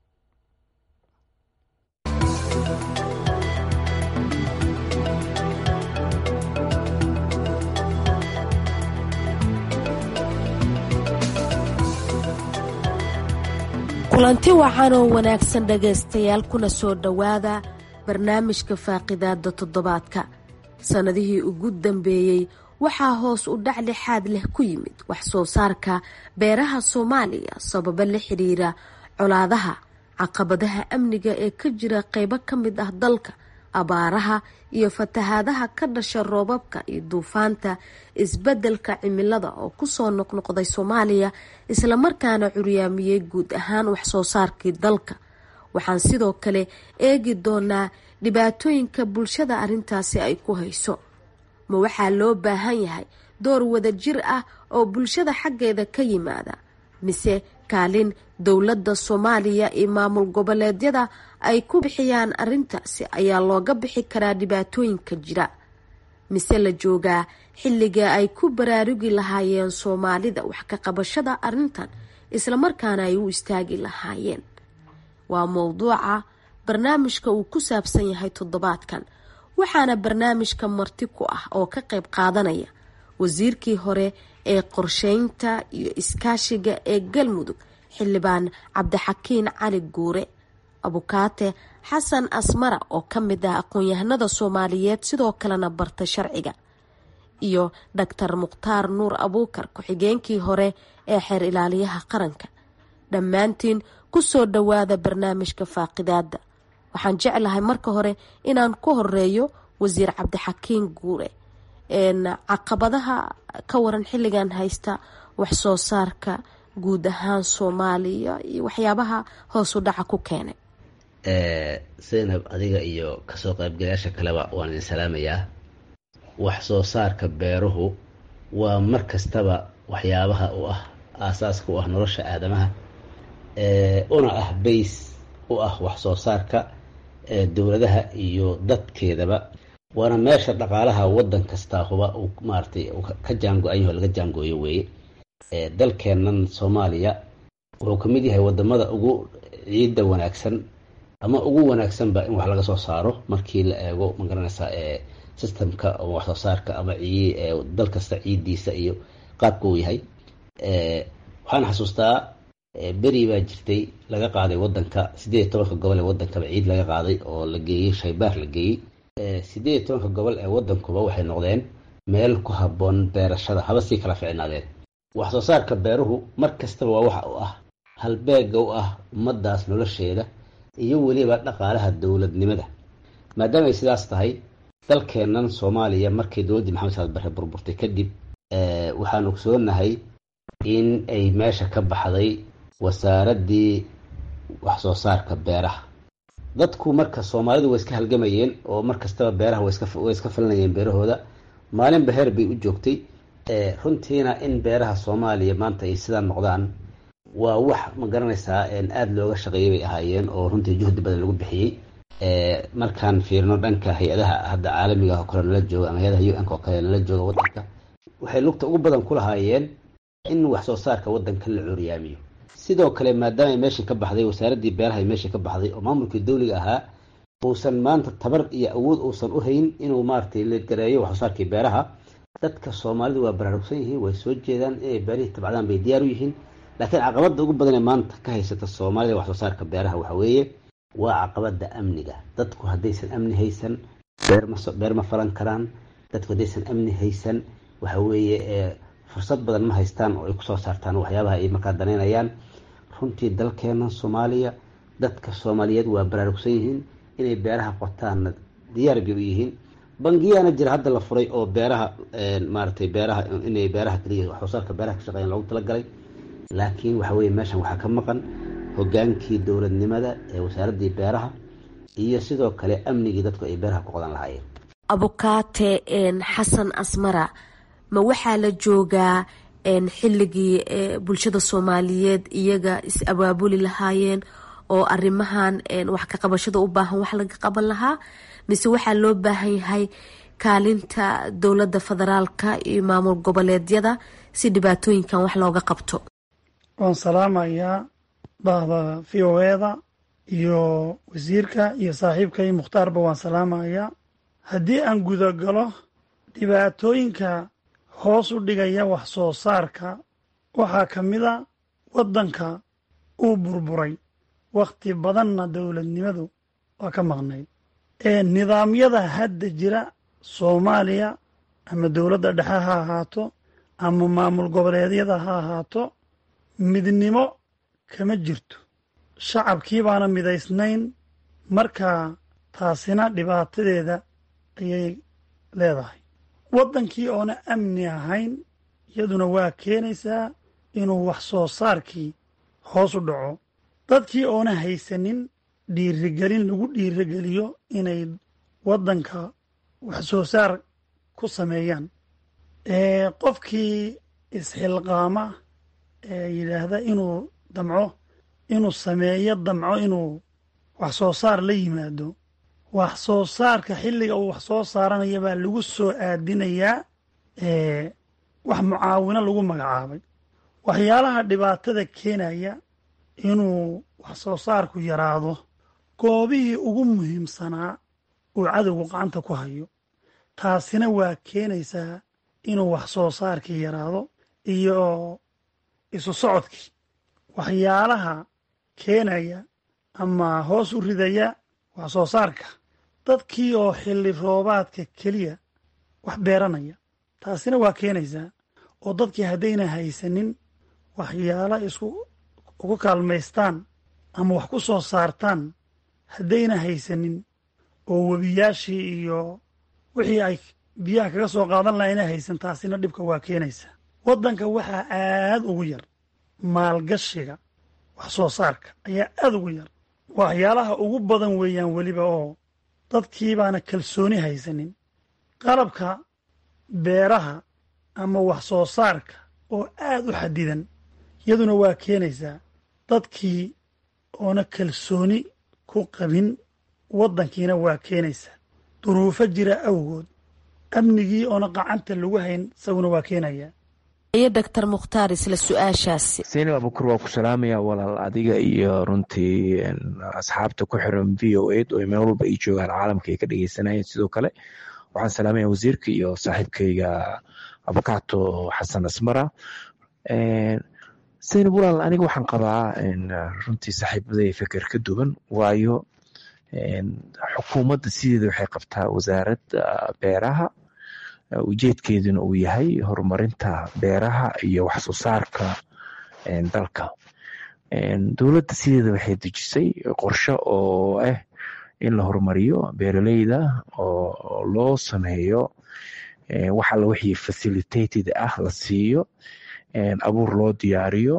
S10: kulanti wacan oo wanaagsan dhagaystayaal kuna soo dhowaada barnaamijka faaqidaada toddobaadka sannadihii ugu dambeeyey waxaa hoos u dhac lixaad leh ku yimid wax soo saarka beeraha soomaaliya sababo la xiriira colaadaha caqabadaha amniga ee ka jira qeybo ka mid ah dalka abaaraha iyo fatahaadaha ka dhasha roobabka iyo duufaanta isbeddelka cimilada oo kusoo noqnoqday soomaaliya islamarkaana curyaamiyey guud ahaan waxsoo saarkii dalka waxaan sidoo kale eegi doonaa dhibaatooyinka bulshada arrintaasi ay ku hayso ma waxaa loo baahan yahay door wadajir ah oo bulshada xaggeeda ka yimaada mise kaalin dowladda soomaaliya iyo maamul goboleedyada ay ku bixiyaan arrintaasi ayaa looga bixi karaa dhibaatooyinka jira mise la joogaa xilliga ay ku baraarugi lahaayeen soomaalida wax ka qabashada arrintan islamarkaana ay u istaagi lahaayeen waa mowduuca barnaamijka uu ku saabsan yahay toddobaadkan waxaana barnaamijka marti ku ah oo ka qayb qaadanaya wasiirkii hore ee qorsheynta iyo iskaashiga ee galmudug xildhibaan cabdixakiin cali guure abukaate xasan asmara oo ka mid ah aqoon-yahanada soomaaliyeed sidoo kalena barta sharciga iyo dhaktar mukhtaar nuur abuukar ku-xigeenkii hore ee xeer ilaaliyaha qaranka dhammaantiin kusoo dhowaada barnaamijka faaqidaada waxaan jeclahay marka hore inaan ku horeeyo wasiir cabdixakiin guure caqabadaha ka waran xilligan haysta wax soo saarka guud ahaan soomaaliya iyo waxyaabaha hoos u dhaca ku keenay
S3: zaynab adiga iyo kasoo qaybgalayaasha kaleba waan idin salaamayaa wax soo saarka beeruhu waa mar kastaba waxyaabaha u ah aasaaska u ah nolosha aadamaha una ah bays u ah wax soo saarka dowladaha iyo dadkeedaba waana meesha dhaqaalaha wadan kastaahuba uu maaratay ka jaango-anyaho laga jaangooyo weeye dalkeennan soomaaliya wuxuu ka mid yahay wadamada ugu ciidda wanaagsan ama ugu wanaagsanba in wax laga soo saaro markii la eego magaranaysa systemka wax soo saarka ama dal kasta ciiddiisa iyo qaabka uu yahay waxaan xasuustaa beri baa jirtay laga qaaday wadanka sideed iyo tobanka gobol ee wadankaba ciid laga qaaday oo la geeyey shaybaar la geeyey sideed iyo tobanka gobol ee wadankuba waxay noqdeen meel ku habboon beerashada haba sii kala ficnaadeen wax soo saarka beeruhu mar kastaba waa waxa u ah halbeega u ah ummadaas nolosheeda iyo weliba dhaqaalaha dowladnimada maadaama ay sidaas tahay dalkeennan soomaaliya markii dowladdii maxamed saad barre burburtay kadib waxaan ogsoonahay in ay meesha ka baxday wasaaraddii wax soo saarka beeraha dadku marka soomaalidu way iska halgamayeen oo mar kastaba beeraha way iska falinayeen beerahooda maalinba heer bay u joogtay runtiina in beeraha soomaaliya maanta ay sidaa noqdaan waa wax ma garanaysaa aada looga shaqeeyay bay ahaayeen oo runtii juhdi badan lagu bixiyey markaan fiirino dhanka hay-adaha hadda caalamiga oo kale nala jooga ama hay-adaha u n oo kale nala jooga wadanka waxay lugta ugu badan ku lahaayeen in wax soo saarka wadanka la curyaamiyo sidoo kale maadaama meeshii ka baxday wasaaraddii beeraha meeshii ka baxday oo maamulkii dowliga ahaa uusan maanta tabar iyo awood uusan u hayn inuu maaratay la gareeyo wax soo saarkii beeraha dadka soomaalidu waa baraarugsan yihiin way soo jeedaan inay beerihii tabcadaan bay diyaar u yihiin laakiin caqabada ugu badan ee maanta ka haysata soomaalida wax soo saarka beeraha waxa weeye waa caqabada amniga dadku haddaysan amni haysan beer ma falan karaan dadku haddaysan amni haysan waxa weeye fursad badan ma haystaan oo ay kusoo saartaan waxyaabaha ay markaa danaynayaan runtii dalkeena soomaaliya dadka soomaaliyeed waa baraarugsan yihiin inay beeraha qotaanna diyaar bay u yihiin bangiyaana jira hadda la furay oo beeraha maaratay beeraha inay beeraha kaliya wax soo saarka beeraha ka shaqeeyaan loogu talagalay laakiin waxa weye meeshan waxaa ka maqan hogaankii dowladnimada ee wasaaraddii beeraha iyo sidoo kale amnigii dadku ay beeraha ku qodan lahaayeen
S10: abukaate xasan asmara ma waxaa la joogaa xilligii bulshada soomaaliyeed iyaga is abaabuli lahaayeen oo arimahan wax ka qabashada u baahan wax laga qaban lahaa mise waxaa loo baahan yahay kaalinta dowladda federaalka iyo maamul goboleedyada si dhibaatooyinkan wax looga qabto
S4: waan salaamayaa bahda v o eda iyo wasiirka iyo saaxiibkay mukhtaarba waan salaamayaa haddii aan gudagalo dhibaatooyinka hoos u dhigaya wax soo saarka waxaa ka mid a waddanka uu burburay wakhti badanna dowladnimadu waa ka maqnayd ee nidaamyada hadda jira soomaaliya ama dowladda dhexe ha ahaato ama maamul goboleedyada ha ahaato midnimo kama jirto shacabkii baana midaysnayn markaa taasina dhibaatadeeda ayay leedahay waddankii oona amni ahayn iyaduna waa keenaysaa inuu wax soo saarkii hoos u dhaco dadkii oona haysanin dhiirigelin lagu dhiirigeliyo inay waddanka wax soo saar ku sameeyaan qofkii isxilqaama ee yidhaahda inuu damco inuu sameeyo damco inuu wax soo saar la yimaado wax soo saarka xilliga uu wax soo saaranaya baa lagu soo aadinayaa wax mucaawino lagu magacaabay waxyaalaha dhibaatada keenaya inuu wax soo saarku yaraado goobihii ugu muhiimsanaa uu cadowgu gacanta ku hayo taasina waa keenaysaa inuu wax soo saarkii yaraado iyo isu socodkii waxyaalaha keenaya ama hoos u ridaya wax soo saarka dadkii oo xilli roobaadka keliya wax beeranaya taasina waa keenaysaa oo dadkii haddayna haysanin waxyaala isku ugu kaalmaystaan ama wax ku soo saartaan haddayna haysanin oo webiyaashii iyo wixii ay biyaha kaga soo qaadan laha ayna haysan taasina dhibka waa keenaysaa waddanka waxaa aad ugu yar maalgashiga wax soo saarka ayaa aad ugu yar waxyaalaha ugu badan weeyaan weliba oo dadkii baana kalsooni haysanin qalabka beeraha ama wax soo saarka oo aad u xadidan iyaduna waa keenaysaa dadkii oona kalsooni ku qabin waddankiina waa keenaysaa duruufo jira awgood amnigii oona qacanta lagu hayn isaguna waa keenayaa
S10: iyo doctor mukhtaar isla su-aashaasi
S5: seinab abukur waa ku salaamaya walaal adiga iyo runtii asxaabta ku xiran v o ed oo meel walba ay joogaan caalamka ay ka dhegeysanayeen sidoo kale waxaan salaamaya wasiirka iyo saaxiibkayga abukato xasan asmara seinab walaal aniga waxaan qabaa runtii saaxiibaday feker ka duwan waayo xukuumadda sideeda waxay qabtaa wasaaradda beeraha ujeedkeeduna uu yahay horumarinta beeraha iyo wax soo saarka dalka dowladda sideeda waxay dejisay qorshe oo ah in la horumariyo beeraleyda oo loo sameeyo wax alla wixii facilitated ah la siiyo abuur loo diyaariyo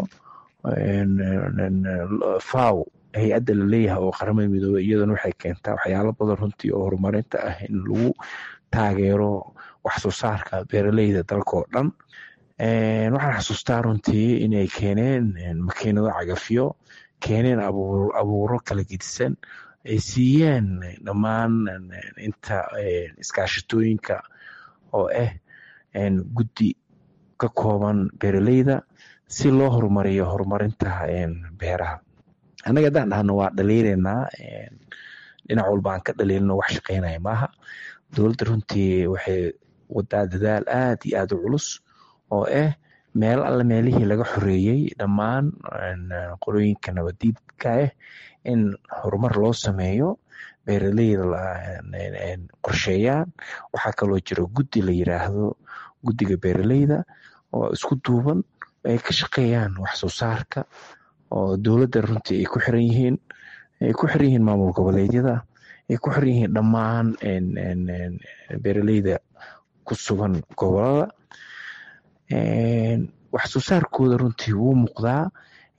S5: faw hay-adda laleeyahay oo qaramada midoobey iyaduna waxay keentaa waxyaalo badan runtii oo horumarinta ah in lagu taageero wax soo saarka beeraleyda dalka oo dhan waxaan xasuustaa runtii inay keeneen makiinado cagafyo keeneen abuuro kala gedisan ay siiyeen dhammaan inta iskaashatooyinka oo ah guddi ka kooban beeraleyda si loo horumariyo horumarinta beeraha annaga haddaan dhahno waa dhaliilaynaa dhinac walba aan ka dhaliilno wax shaqeynaya maaha dowladda runtii waxay wadaa dadaal aad iyo aad u culus oo ah meel alle meelihii laga xoreeyey dhammaan qolooyinka nabadiidka ah in horumar loo sameeyo beeraleyda qorsheeyaan waxaa kaloo jira guddi la yiraahdo guddiga beeraleyda oo isku duuban ay ka shaqeeyaan wax soo saarka oo dowladda runtii ay ku xiran yihiin ay ku xiran yihiin maamul goboleedyada ay ku xiran yihiin dhammaan beeraleyda ku sugan gobolada wax soo saarkooda runtii wuu muuqdaa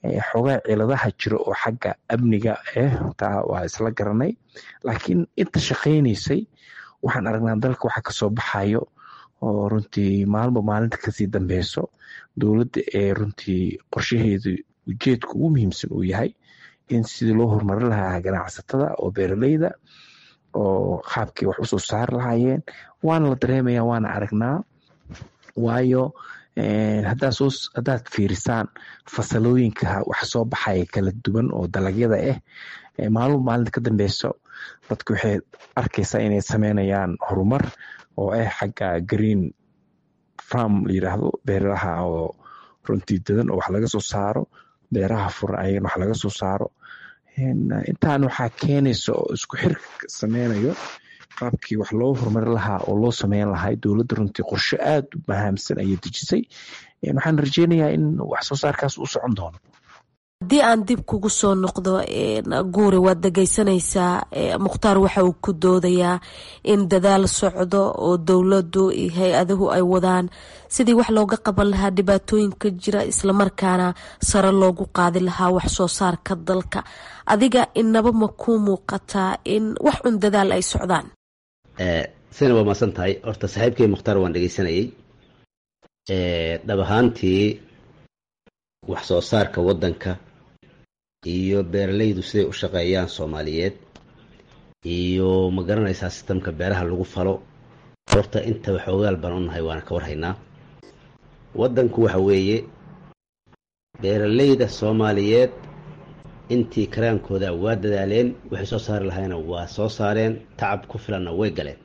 S5: xoogaa ciladaha jiro oo xagga amniga eh taa waa isla garanay laakiin inta shaqaynaysay waxaan aragnaa dalka waxa kasoo baxayo oo runtii maalba maalinta kasii dambeyso dowladda ee runtii qorshaheedu ujeedka ugu muhiimsan uu yahay in sidii loo horumarin lahaa ganacsatada oo beeraleyda oo qaabkii wax usoo saari lahaayeen waana la dareemaya waana aragnaa waayo haddaad fiirisaan fasalooyinka wax soo baxaya kala duwan oo dalagyada ah maalmo maalinta ka dambeyso dadku waxay arkaysaa inay sameynayaan horumar oo ah xagga green farm la yiraahdo beeraha oo runtii dadan oo wax laga soo saaro beeraha furan ayagana wax laga soo saaro intaan waxaa keenaysa oo isku xirka sameynayo qaabkii wax loo horumarin lahaa oo loo sameyn lahaa dowladda runtii qorsho aada u mahaamsan ayay dejisay waxaan rajeynayaa in wax soo saarkaas uu socon doono
S10: haddii aan dib kugu soo noqdo guuri waad dhegeysanaysaa mukhtaar waxa uu ku doodayaa in dadaal socdo oo dowladdu iyo hay-aduhu ay wadaan sidii wax looga qaban lahaa dhibaatooyinka jira islamarkaana sare loogu qaadi lahaa wax soo saarka dalka adiga inaba ma ku muuqataa in wax un dadaal ay socdaan
S3: sina waa maasan tahay horta saaxiibkay mukhtaar waan dhegeysanayay dhab ahaantii wax soo saarka waddanka iyo beeralaydu siday u shaqeeyaan soomaaliyeed iyo ma garanaysaa sistamka beeraha lagu falo horta inta waxoogaal baan u nahay waana ka warhaynaa waddanku waxa weeye beeralayda soomaaliyeed intii karaankooda waa dadaaleen waxay soo saari lahaayna waa soo saareen tacab ku filanna way galeen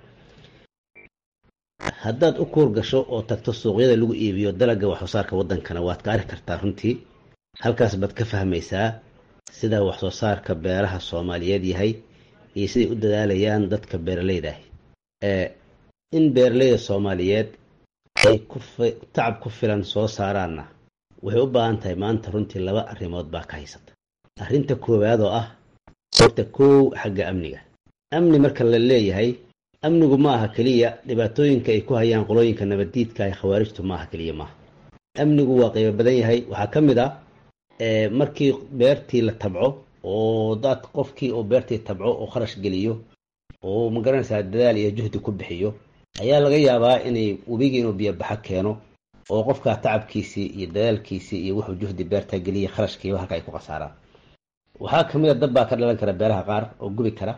S3: haddaad u kuur gasho oo tagto suuqyada lagu iibiyo dalagga wax soo saarka waddankana waad ka arki kartaa runtii halkaas baad ka fahmaysaa sida wax soo saarka beeraha soomaaliyeed yahay iyo siday u dadaalayaan dadka beeralayda ah in beeralayda soomaaliyeed ay tacab ku filan soo saaraanna waxay u baahan tahay maanta runtii laba arrimood baa ka haysata arrinta koowaad oo ah horta kow xagga amniga amni marka la leeyahay amnigu ma aha keliya dhibaatooyinka ay ku hayaan qolooyinka nabaddiidka ee khawaarijtu ma aha keliya maaha amnigu waa qaybo badan yahay waxaa ka mid ah markii beertii la tabco oo dad qofkii oo beertii tabco oo kharash geliyo oo magaranaysaa dadaal iyo juhdi ku bixiyo ayaa laga yaabaa inay webigii inuu biyobaxo keeno oo qofkaa tacabkiisii iyo dadaalkiisii iyo wuxuu juhdi beertaa geliya kharashkiiba halka ay ku khasaaraan waxaa ka mid a dad baa ka dhalan kara beeraha qaar oo gubi kara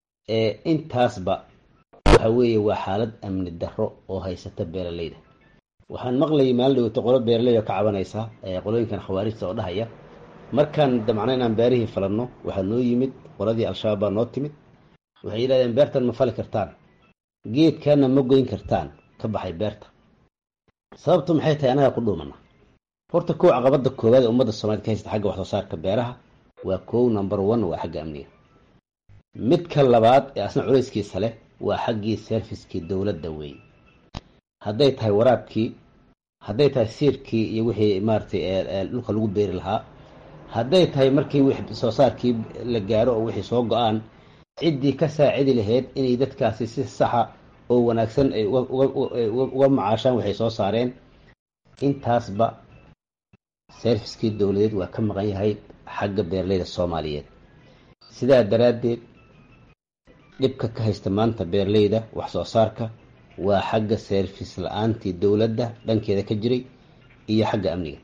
S3: intaasba waxa weeye waa xaalad amni darro oo haysata beeralayda waxaan maqlayay maalin dhaweyto qolo beeraley oo ka cabanaysa qolooyinkan khawaarijta oo dhahaya markaan damcna inaan beerihii falanno waxaa noo yimid qoladii al-shabaab baa noo timid waxay yidhahdeen beertan ma fali kartaan geedkana ma goyn kartaan ka baxay beerta sababtu maxay tahay anagaa ku dhuumana horta kow caqabada koowaad ee ummadda soomaaliyed ka haysta xagga wax soo saarka beeraha waa kow number one waa xagga amniga midka labaad ee asna culayskiisa leh waa xaggii serviskii dowladda weeye hadday tahay waraabkii hadday tahay siirkii iyo wixii maaratay dhulka lagu beeri lahaa hadday tahay markii wix soo saarkii la gaaro oo wixii soo go-aan ciddii ka saacidi lahayd inay dadkaasi si saxa oo wanaagsan ay uga macaashaan waxay soo saareen intaasba serviskii dowladeed waa ka maqan yahay xagga beeralayda soomaaliyeed sidaa daraaddeed dhibka ka haysta maanta beeralayda wax soo saarka waa xagga service la-aantii dowladda dhankeeda ka jiray iyo xagga amniga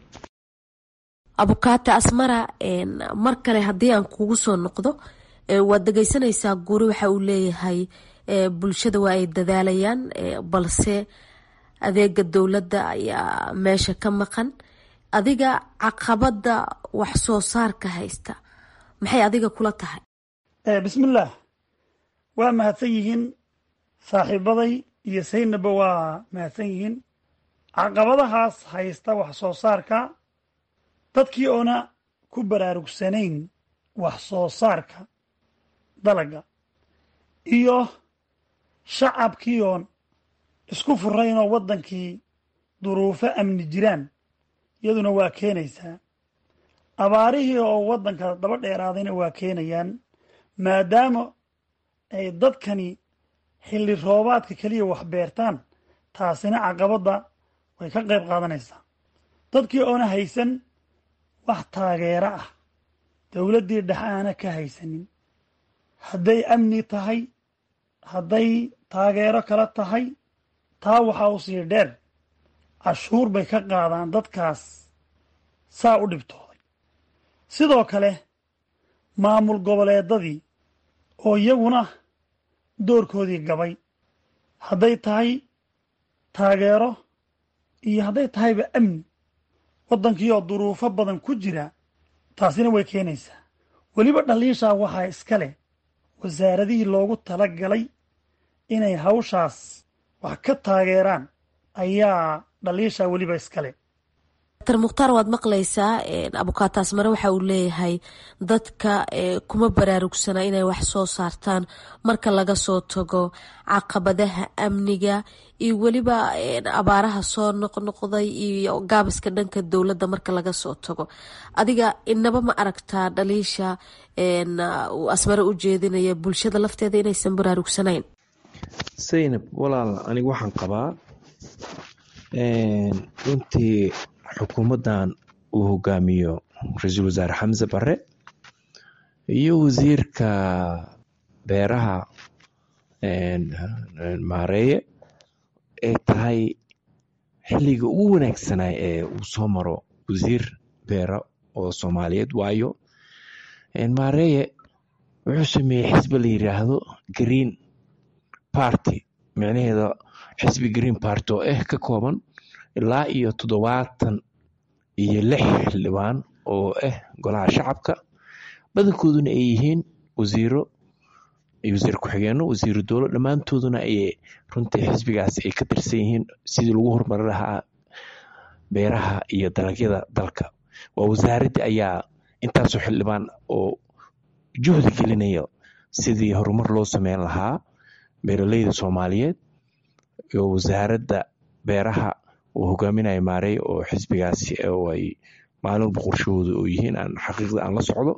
S10: abukaate asmara mar kale haddii aan kugu soo noqdo waad dhegeysanaysaa guri waxa uu leeyahay bulshada waa ay dadaalayaan balse adeega dowladda ayaa meesha ka maqan adiga caqabada wax soo saarka haysta maxay adiga kula tahay
S4: bismillaah waa mahadsan yihiin saaxiibaday iyo saynaba waa mahadsan yihiin caqabadahaas haysta wax soo saarka dadkii oona ku baraarugsanayn wax soo saarka dalaga iyo shacabkii oon isku furayn oo waddankii duruufo amni jiraan iyaduna waa keenaysaa abaarihii oo waddanka daba dheeraadayna waa keenayaan maadaama ay dadkani xilli roobaadka keliya wax beertaan taasina caqabadda way ka qayb qaadanaysaa dadkii oona haysan wax taageero ah dowladdii dhexe aana ka haysanin hadday amni tahay hadday taageero kala tahay taa waxaa u sii dheer cashuur bay ka qaadaan dadkaas saa u dhibtooday sidoo kale maamul goboleedadii oo iyaguna doorkoodii gabay hadday tahay taageero iyo hadday tahayba amni waddankii oo duruufo badan ku jira taasina way keenaysaa weliba dhaliishaa waxaa iska leh wasaaradihii loogu tala galay inay hawshaas wax ka taageeraan ayaa dhaliishaa weliba iska leh
S10: dr mukhtaar waad maqlaysaa abukaataas mare waxa uu leeyahay dadka kuma baraarugsana inay wax soo saartaan marka laga soo tago caqabadaha amniga iyo weliba abaaraha soo noqnoqday iyo gaabiska dhanka dowladda marka laga soo tago adiga inaba ma aragtaa dhaliisha uu asmare u jeedinaya bulshada lafteeda inaysan baraarugsanayn
S5: saynab walaal anigu waxaan qabaa runtii xukuumaddan uu hogaamiyo ra-iisul wasaare xamse bare iyo wasiirka beeraha maareeye ay tahay xilliga ugu wanaagsanaa ee uu soo maro wasiir beera oo soomaaliyeed waayo maareeye wuxuu sameeyey xisbi la yiraahdo green party micnaheeda xisbi green party oo ah ka kooban ilaa iyo toddobaatan iyo lix xildhibaan oo ah golaha shacabka badankooduna ay yihiin wasiiro iyo wasiir ku-xigeenno wasiiro dowlo dhammaantooduna ay runtii xisbigaas ay ka tirsan yihiin sidii lagu horumari lahaa beeraha iyo dalagyada dalka waa wasaaraddii ayaa intaasoo xildhibaan oo juhdi gelinaya sidii horumar loo sameyn lahaa beeraleyda soomaaliyeed iyo wasaaradda beeraha uu hogaaminayo maarey oo xisbigaasi oo ay maalinba qorshahooda oo yihiin aan xaqiiqda aan la socdo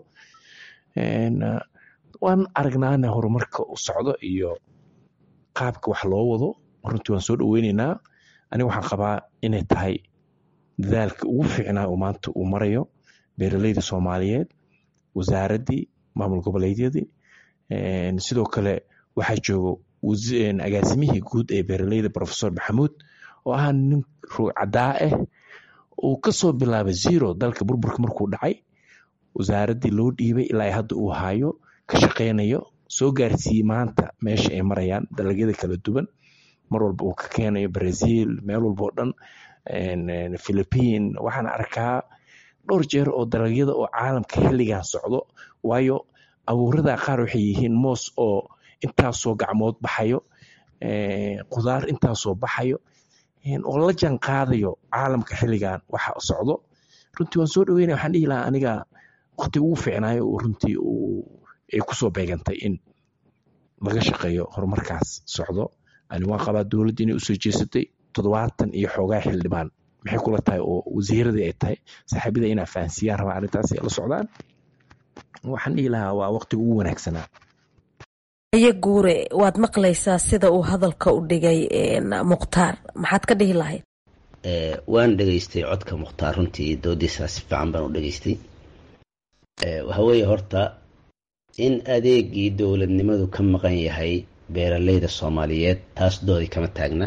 S5: waan aragnaana horumarka u socdo iyo qaabka wax loo wado runtii waan soo dhoweyneynaa aniga waxaan qabaa inay tahay dadaalka ugu fiicnaa uu maanta uu marayo beeraleyda soomaaliyeed wasaaraddii maamul goboleedyadii sidoo kale waxaa joogo agaasimihii guud ee beeraleyda profesor maxamuud oo ah nin ruucaddaa ah uu kasoo bilaabay zero dalka burburka markuu dhacay wasaaraddii loo dhiibay ilaa hadda uu hayo ka shaqeynayo soo gaarsiiyey maanta meesha ay marayaan dalagyada kala duwan mar walba uu ka keenayo brazil meel walba oo dhan philippine waxaan arkaa dhowr jeer oo dalagyada oo caalamka xilligan socdo waayo abuurada qaar waxay yihiin moos oo intaasoo gacmood baxayo qudaar intaasoo baxayo oo la jaan qaadayo caalamka xilligan waxa socdo runtii waan soo dhaweynaya waxaan dhihi lahaa aniga waqti ugu fiicnaayo uu runtii ay kusoo beegantay in laga shaqeeyo horumarkaas socdo ani waan qabaa dowladda inay usoo jeesatay toddobaatan iyo xoogaa xildhibaan maxay kula tahay oo wasiiradii ay tahay saaxiibada inaa fahansiyaan rabaa arrintaas ay la socdaan waxaan dhihi lahaa waa waqtiga ugu wanaagsanaa
S10: aye guure waad maqlaysaa sida uu hadalka u dhigay mukhtaar maxaad ka dhihi lahayd
S3: waan dhegaystay codka mukhtaar runtii doodiisaa si fiican baan u dhegaystay waxa weeye horta in adeegii dowladnimadu ka maqan yahay beeraleyda soomaaliyeed taas doodi kama taagna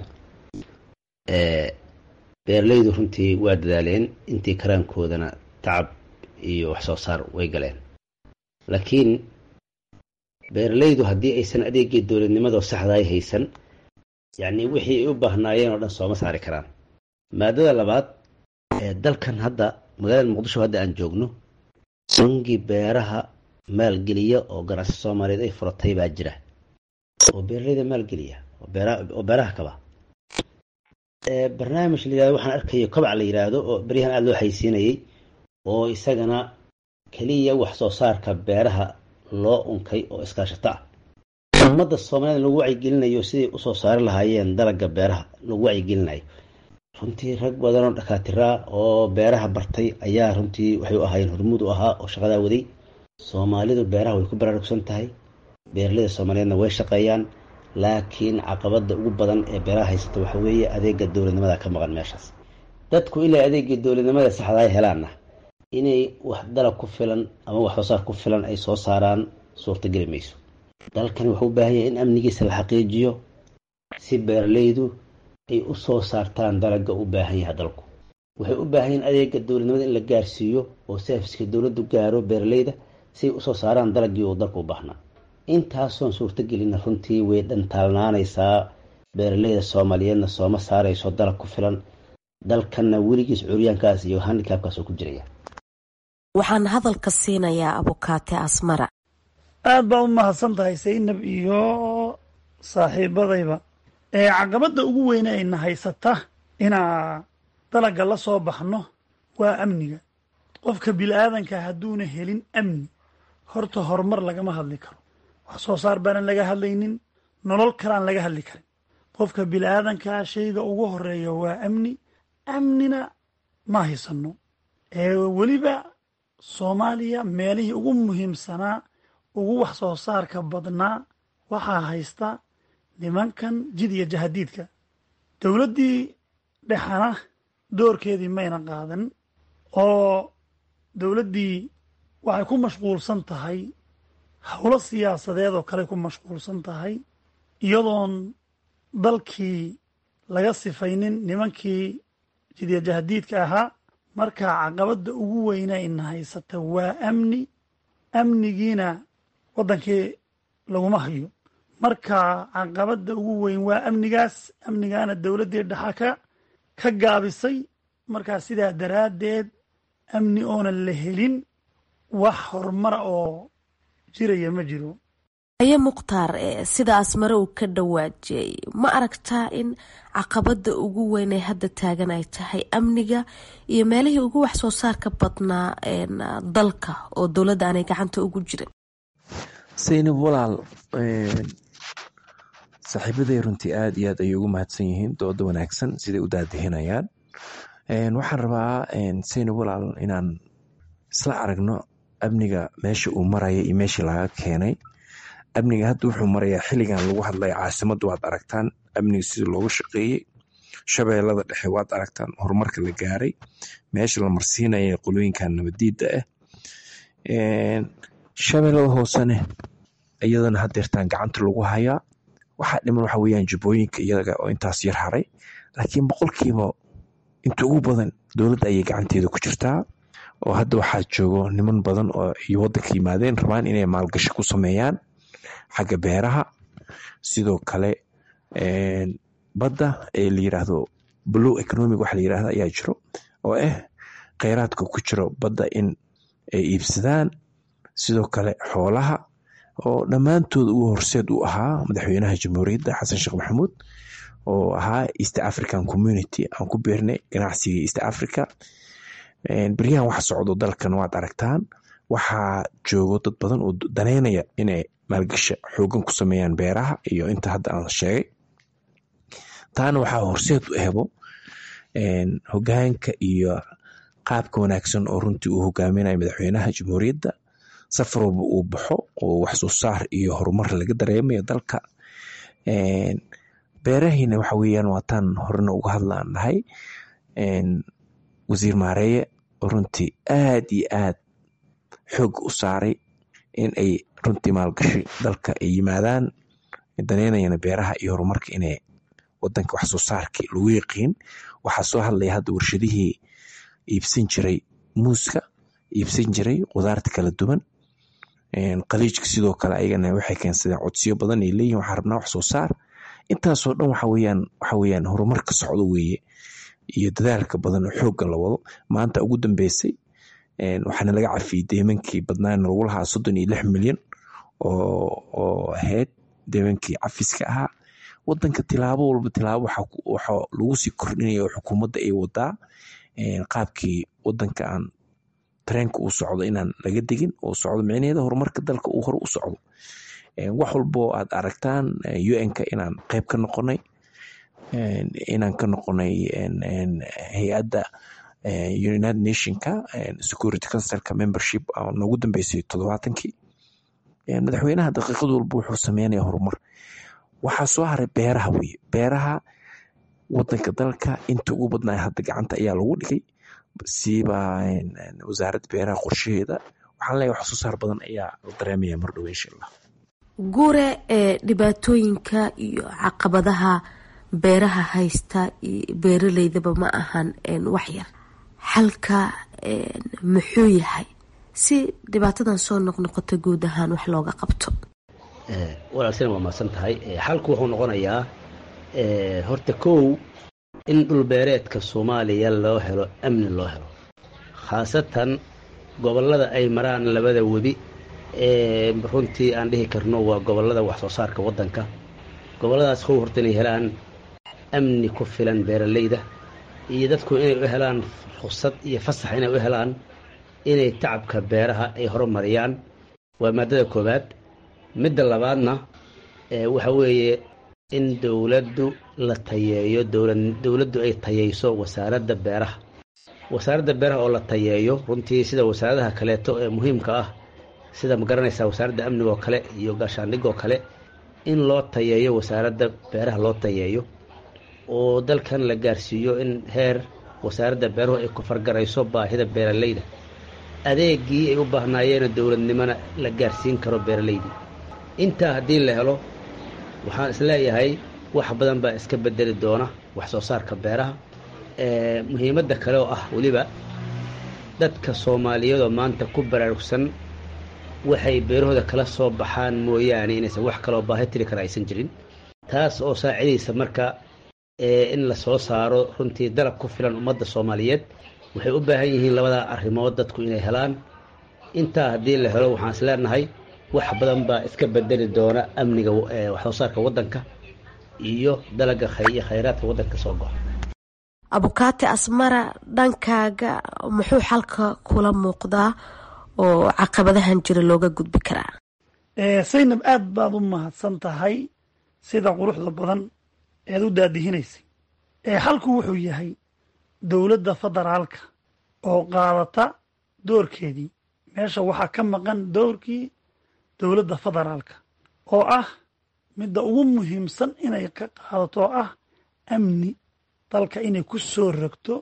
S3: beeraleydu runtii waa dadaaleen intii karaankoodana tacab iyo wax soo saar way galeen laakiin beeraleydu haddii aysan adeegii dowladnimadoo saxdaay haysan yacnii wixii ay u baahnaayeen oo dhan sooma saari karaan maadada labaad dalkan hadda magaalada muqdisho hadda aan joogno bangi beeraha maalgeliya oo ganacsi soomaaliyeed ay furatay baa jira oo beeraleyda maalgeliya oo beeraha kaba barnaamij la yirahdo waxaan arkayo kobac la yiraahdo oo beryahan aada loo haysiinayay oo isagana keliya wax soo saarka beeraha loo unkay oo iskaashato ah ummadda soomaaliyeed lagu wacyigelinayo siday usoo saari lahaayeen dalagga beeraha lagu wacyigelinayo runtii rag badan oo dhakaatiraa oo beeraha bartay ayaa runtii waxay u ahaayeen hormuud u ahaa oo shaqadaa waday soomaalidu beeraha way ku baraarugsan tahay beeraleyda soomaaliyeedna way shaqeeyaan laakiin caqabada ugu badan ee beeraha haysata waxa weeye adeega dowladnimada ka maqan meeshaas dadku ilaa adeegii dowladnimada saxdaa helaana inay wax dalag ku filan ama wax soo saar ku filan ay soo saaraan suurtageli mayso dalkani wuxuu u baahan yahay in amnigiisa la xaqiijiyo si beeralaydu ay u soo saartaan dalagga u baahan yahay dalku waxay u baahan yihin adeega dowladnimada in la gaarsiiyo oo serviska dowladdu gaaro beeralayda si ay usoo saaraan dalaggii uu dalku u baahnaa intaasoon suurtagelina runtii way dhantaalnaanaysaa beeralayda soomaaliyeedna sooma saarayso dalag ku filan dalkanna weligiis curyaankaas iyo handikaabkaas oo ku jiraya
S10: waxaan hadalka siinayaa abukaate asmara
S4: aad baa u mahadsan tahay saynab iyo saaxiibadayba ee caqabadda ugu weyne ayna haysata inaa dalagga la soo baxno waa amniga qofka bili-aadanka hadduuna helin amni horta horumar lagama hadli karo wax soo saar baanan laga hadlaynin nolol kalaan laga hadli karin qofka bili-aadankaa shayga ugu horeeya waa amni amnina ma haysanno ee weliba soomaaliya meelihii ugu muhiimsanaa ugu wax soo saarka badnaa waxaa haysta nimankan jid iyo jahadiidka dowladdii dhexana doorkeedii mayna qaadan oo dowladdii waxay ku mashquulsan tahay howlo siyaasadeed oo kale ku mashquulsan tahay iyadoon dalkii laga sifaynin nimankii jidya jahadiidka ahaa marka caqabadda ugu weyna ina haysata waa amni amnigiina waddankii laguma hayo marka caqabadda ugu weyn waa amnigaas amnigaana dowladdii dhexa ka ka gaabisay markaa sidaa daraaddeed amni oonan la helin wax horumara oo jiraya ma jiro
S10: aye mukhtaar sida asmare uu ka dhawaajiyey ma aragtaa in caqabada ugu weyn ee hadda taagan ay tahay amniga iyo meelihii ugu wax soo saarka badnaa dalka oo dowladda aanay gacanta ugu jirin
S5: saynab walaal saaxiibaday runtii aada iyo aad ayay ugu mahadsan yihiin dooda wanaagsan siday u daadihinayaan waxaan rabaa saynab walaal inaan isla aragno amniga meesha uu maraya iyo meeshii laga keenay amniga hadda wuxuu marayaa xilligan lagu hadlaya caasimadda waad aragtaan amniga sida loogu shaqeeyey shabeellada dhexe waad aragtaan horumarka la gaaray meesha la marsiinaya qolooyinkan nabadiidda ah shabeellada hoosene iyadana hadeertaan gacanta lagu hayaa waxaa dhiman waxa weyaan jubbooyinka iyaga oo intaas yar haray laakiin boqolkiiba inta ugu badan dowladda ayay gacanteeda ku jirtaa oo hadda waxaa joogo niman badan oo iyo waddanka yimaadeen rabaan inay maalgasho ku sameeyaan xagga beeraha sidoo kale badda ee la yiraahdo blue economic waxa la yirahda ayaa jiro oo ah kheyraadka ku jiro badda in ay iibsadaan sidoo kale xoolaha oo dhammaantood uu horseed u ahaa madaxweynaha jamhuuriyadda xasan sheekh maxamuud oo ahaa east african community aan ku beernay ganacsiga east africa beryahan wax socdo dalkan waad aragtaan waxaa joogo dad badan oo daneynaya inay maalgasha xoogan ku sameeyaan beeraha iyo inta hadda aan sheegay taana waxaa horseed u hebo hogaanka iyo qaabka wanaagsan oo runtii uu hogaaminayo madaxweynaha jamhuuriyadda safar walba uu baxo oo wax soo saar iyo horumar laga dareemayo dalka beerahiina waxa weyaan waataan horena uga hadlaan nahay wasiir maareeye oo runtii aad iyo aad xoog u saaray in ay runtii maalgashi dalka ay yimaadaan daneynayana beeraha iyo horumarka inay wadanka wax soo saarkii lagu yaqiin waxaa soo hadlaya hadda warshadihii iibsan jiray muuska iibsan jiray qudaarta kala duwan qaliijka sidoo kale ayagana waxay keensadeen codsiyo badan ay leeyihin waxaa rabnaa wax soo saar intaasoo dhan waxa weyaan waxa weyaan horumarka socdo weeye iyo dadaalka badan oo xoogga la wado maanta ugu dambeysay waxaana laga cafiyey deemankii badnaana lagu lahaa soddon iyo lix milyan oo ahayd deemankii cafiska ahaa wadanka tilaabo walba tilaabo waxa lagu sii kordhinaya oo xukuumadda ay wadaa qaabkii wadanka aan tareenka uu socdo inaan laga degin oo socdo micnaheeda horumarka dalka uu hore u socdo wax walbo aad aragtaan un-ka inaan qeyb ka noqonay inaan ka noqonay hay-adda united nationka security councilka membership noogu dambeysay toddobaatankii madaxweynaha daqiiqad walba wuxuu sameynaya horumar waxaa soo haray beeraha weye beeraha wadanka dalka inta ugu badnaa hadda gacanta ayaa lagu dhigay siiba wasaaradda beeraha qorshaheeda waxaan leeyahay wax soo saar badan ayaa la dareemaya mar dhow insha allah
S10: gure ee dhibaatooyinka iyo caqabadaha beeraha haysta beeraleydaba ma ahan wax yar xalka muxuu yahay si dhibaatadan soo noqnoqota guud ahaan wax looga qabto
S3: walaalsina waa mahadsan tahay xalku wuxuu noqonayaa horta kow in dhulbeereedka soomaaliya loo helo amni loo helo khaasatan gobollada ay maraan labada webi ee runtii aan dhihi karno waa gobollada wax soo saarka waddanka gobolladaas kow horta inay helaan amni ku filan beeralayda iyo dadku inay u helaan ruksad iyo fasax inay u helaan inay tacabka beeraha ay horumariyaan waa maadada koowaad midda labaadna waxa weeye in dowladdu la tayeeyo dowladdu ay tayeyso wasaaradda beeraha wasaaradda beeraha oo la tayeeyo runtii sida wasaaradaha kaleeto ee muhiimka ah sida ma garanaysaa wasaaradda amniga oo kale iyo gaashaandhig oo kale in loo tayeeyo wasaaradda beeraha loo tayeeyo oo dalkan la gaarsiiyo in heer wasaaradda beeruhu ay ku fargarayso baahida beeralayda adeegii ay u baahnaayeen dowladnimona la gaarsiin karo beeralaydii intaa haddii la helo waxaan isleeyahay wax badan baa iska bedeli doona wax soo saarka beeraha muhiimadda kale oo ah weliba dadka soomaaliyeedoo maanta ku baraarugsan waxay beerahooda kala soo baxaan mooyaane inaysan wax kaloo baahi tiri kara aysan jirin taas oo saacidaysa marka in la soo saaro runtii dalab ku filan ummadda soomaaliyeed waxay u baahan yihiin labadaa arrimood dadku inay helaan intaa haddii la helo waxaan is leenahay wax badan baa iska bedeli doona amniga wax soo saarka waddanka iyo dalaga iyo khayraadka waddanka soo go'a
S10: abukaati asmara dhankaaga muxuu xalka kula muuqdaa oo caqabadahan jira looga gudbi karaa
S4: saynab aad baad u mahadsan tahay sida quruxda badan eed u daadihinaysay xalku wuxuu yahay dowladda federaalka oo qaadata doorkeedii meesha waxaa ka maqan doorkii dowladda federaalka oo ah midda ugu muhiimsan inay ka qaadato oo ah amni dalka inay ku soo rogto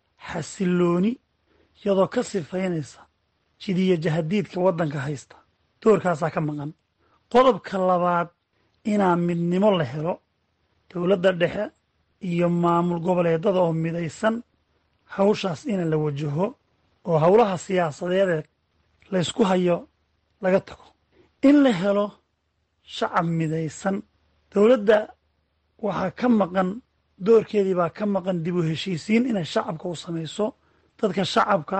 S4: xasilooni iyadoo ka sifaynaysa jidiya jahadiidka waddanka haysta doorkaasaa ka maqan qodobka labaad inaa midnimo la helo dowladda dhexe iyo maamul goboleedada oo midaysan hawshaas ina la wajaho oo howlaha siyaasadeedee laysku hayo laga tago in la helo shacab midaysan dowladda waxaa ka maqan doorkeedii baa ka maqan dib u heshiisiin inay shacabka u samayso dadka shacabka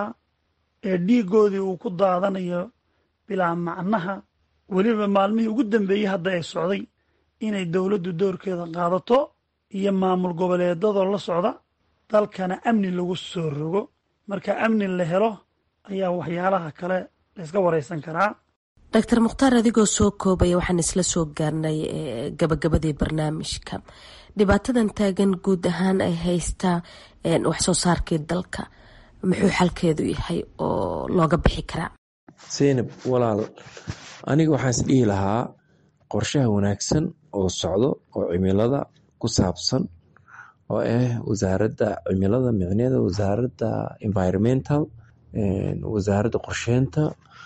S4: ee dhiiggoodii uu ku daadanayo bilaa macnaha weliba maalmihii ugu dambeeyey hadda ay socday inay dowladdu doorkeeda qaadato iyo maamul goboleedadoo la socda dalkana amni lagu soo rogo marka amni la helo ayaa waxyaalaha kale layska waraysan karaa
S10: doctor mukhtaar adigoo soo koobaya waxaan isla soo gaarnay gabagabadii barnaamijka dhibaatadan taagan guud ahaan ay haystaa wax soo saarkii dalka muxuu xalkeedu yahay oo looga bixi karaa
S5: seynab walaal aniga waxaan is dhihi lahaa qorshaha wanaagsan oo socdo oo cimilada ku saabsan oo ah wasaaradda cimilada micneeda wasaaradda environmental wasaaradda qorsheynta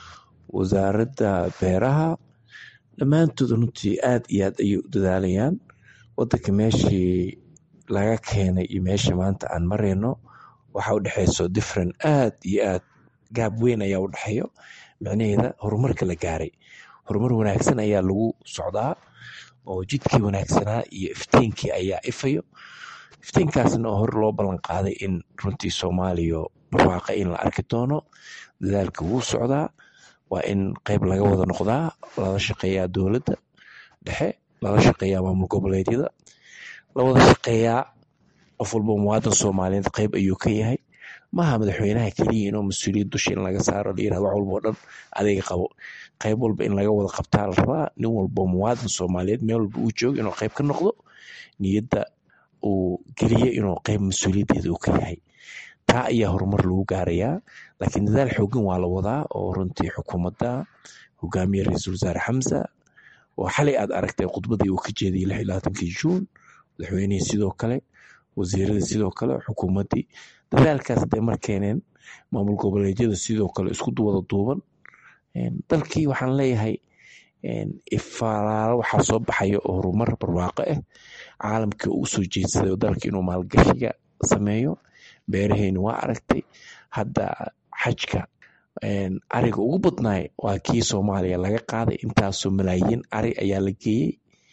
S5: wasaaradda beeraha dhammaantood runtii aad iyo aad ayay u dadaalayaan wadanka meeshii laga keenay iyo meesha maanta aan marayno waxa u dhexeyso different aad iyo aad gaab weyn ayaa u dhexeeyo micnaheeda horumarka la gaaray horumar wanaagsan ayaa lagu socdaa oo jidkii wanaagsanaa iyo iftiinkii ayaa ifayo iftiinkaasna oo hore loo ballan qaaday in runtii soomaaliya barwaaqa in la arki doono dadaalka wuu socdaa waa in qeyb laga wada noqdaa lala shaqeeyaa dowladda dhexe lala shaqeeyaa maamul goboleedyada la wada shaqeeyaa qof walba muwaadan soomaaliyeed qeyb ayuu ka yahay maaha madaxweynaha keliya inuu mas-uuliyad dusha in laga saaro la yirahdo wax walba oo dhan adayga qabo qeyb walba in laga wada qabtaa la rabaa nin walba muwaadan soomaaliyeed meel walba uu joogo inuu qeyb ka noqdo niyadda uu geliyo inuu qeyb mas-uuliyaddeeda uu ka yahay taa ayaa horumar lagu gaarayaa laakiin dadaal xoogan waa la wadaa oo runtii xukuumadda hogaamiye ra-iisul wasaare xamsa oo xalay aad aragtay khudbadii uu ka jeediyey lix iyo labaatankii juun madaxweynihii sidoo kale wasiiradii sidoo kale xukuumaddii dadaalkaas hadday mar keeneen maamul goboleedyada sidoo kale isku wada duuban dalkii waxaan leeyahay ifaalaalo waxaa soo baxaya oo horumar barwaaqo ah caalamkii uu soo jeedsaday oo dalka inuu maalgashiga sameeyo beeraheyna waa aragtay hadda xajka ariga ugu badnaay waa kii soomaaliya laga qaaday intaasoo malaayiin ari ayaa la geeyey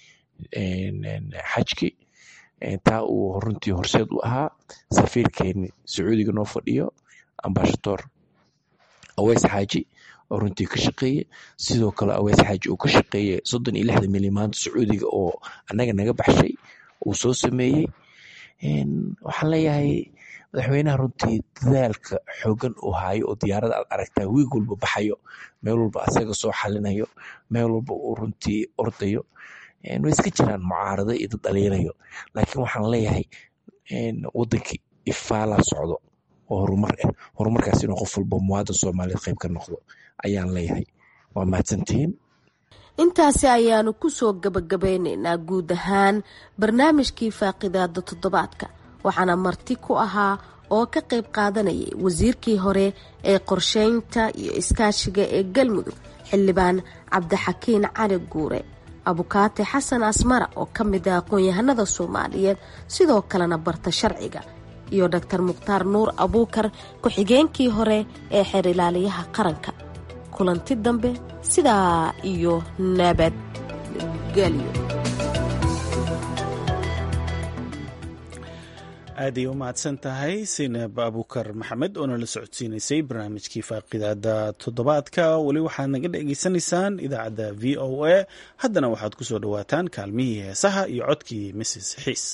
S5: xajki taa uu runtii horseed u ahaa safiirkeeni sacuudiga noo fadhiyo ambashadoor aweys xaaji oo runtii ka shaqeeye sidoo kale aweys xaaji uu ka shaqeeye soddon iyo lixda milyan maanta sacuudiga oo annaga naga baxshay uu soo sameeyey waxaan leeyahay madaxweynaha runtii dadaalka xoogan uu haayo oo diyaarada aad aragtaa wiig walba baxayo meel walba asaga soo xalinayo meel walba uu runtii ordayo way iska jiraan mucaarado iyo dad dhaliirayo laakiin waxaan leeyahay wadankii ifaalaa socdo oo horumar ah horumarkaas inuu qof walba muwaadin soomaaliyeed qayb ka noqdo ayaan leeyahay waa mahadsantihiin
S10: intaasi ayaanu kusoo gabagabeyneynaa guud ahaan barnaamijkii faaqidaada toddobaadka waxaana marti ku ahaa oo ka qayb qaadanayay wasiirkii hore ee qorsheynta iyo iskaashiga ee galmudug xildhibaan cabdixakiin cali guure abukaate xasan asmara oo ka mid ah aqoon-yahanada soomaaliyeed sidoo kalena barta sharciga iyo doctor mukhtaar nuur abuukar ku-xigeenkii hore ee xeer ilaaliyaha qaranka kulanti dambe sidaa iyo nabadgelyo
S1: aaday u mahadsan tahay sinab abuukar maxamed oo nala socodsiinaysay barnaamijkii faaqidaada toddobaadka weli waxaad naga dhegeysanaysaan idaacadda v o a haddana waxaad ku soo dhowaataan kaalmihii heesaha iyo codkii mrs xiis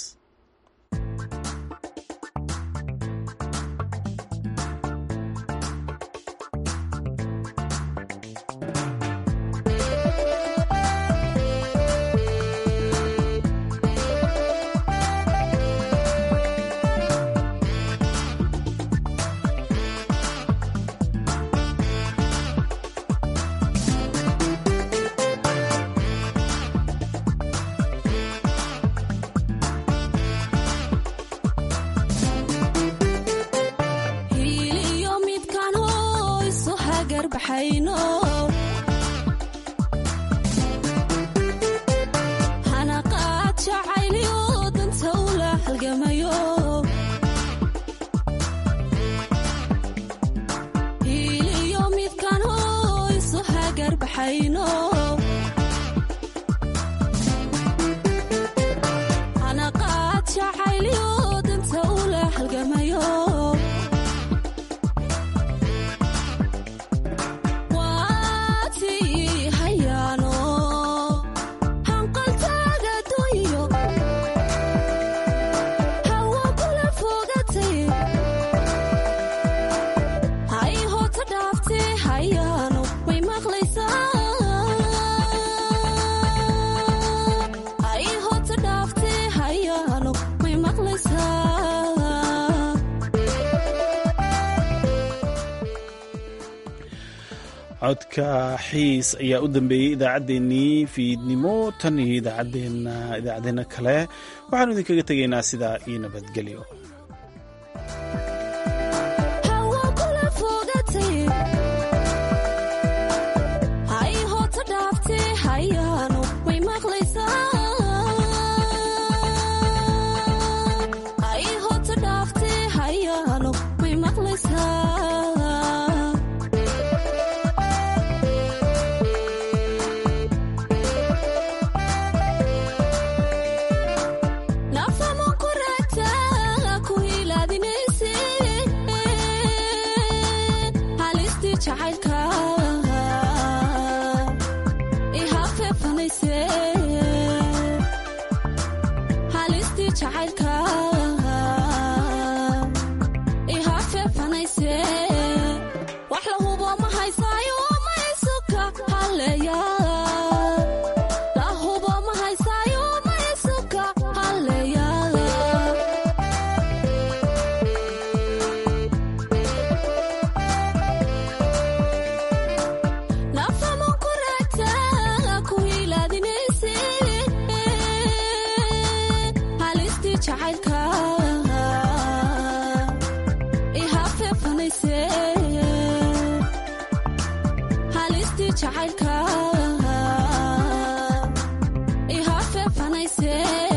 S1: codka xiis ayaa u dambeeyey idaacaddeenii fiidnimo tan iyo idaacadeena idaacadeena kale waxaanu idinkaga tegaynaa sidaa iyo nabadgelyo
S11: jacayl say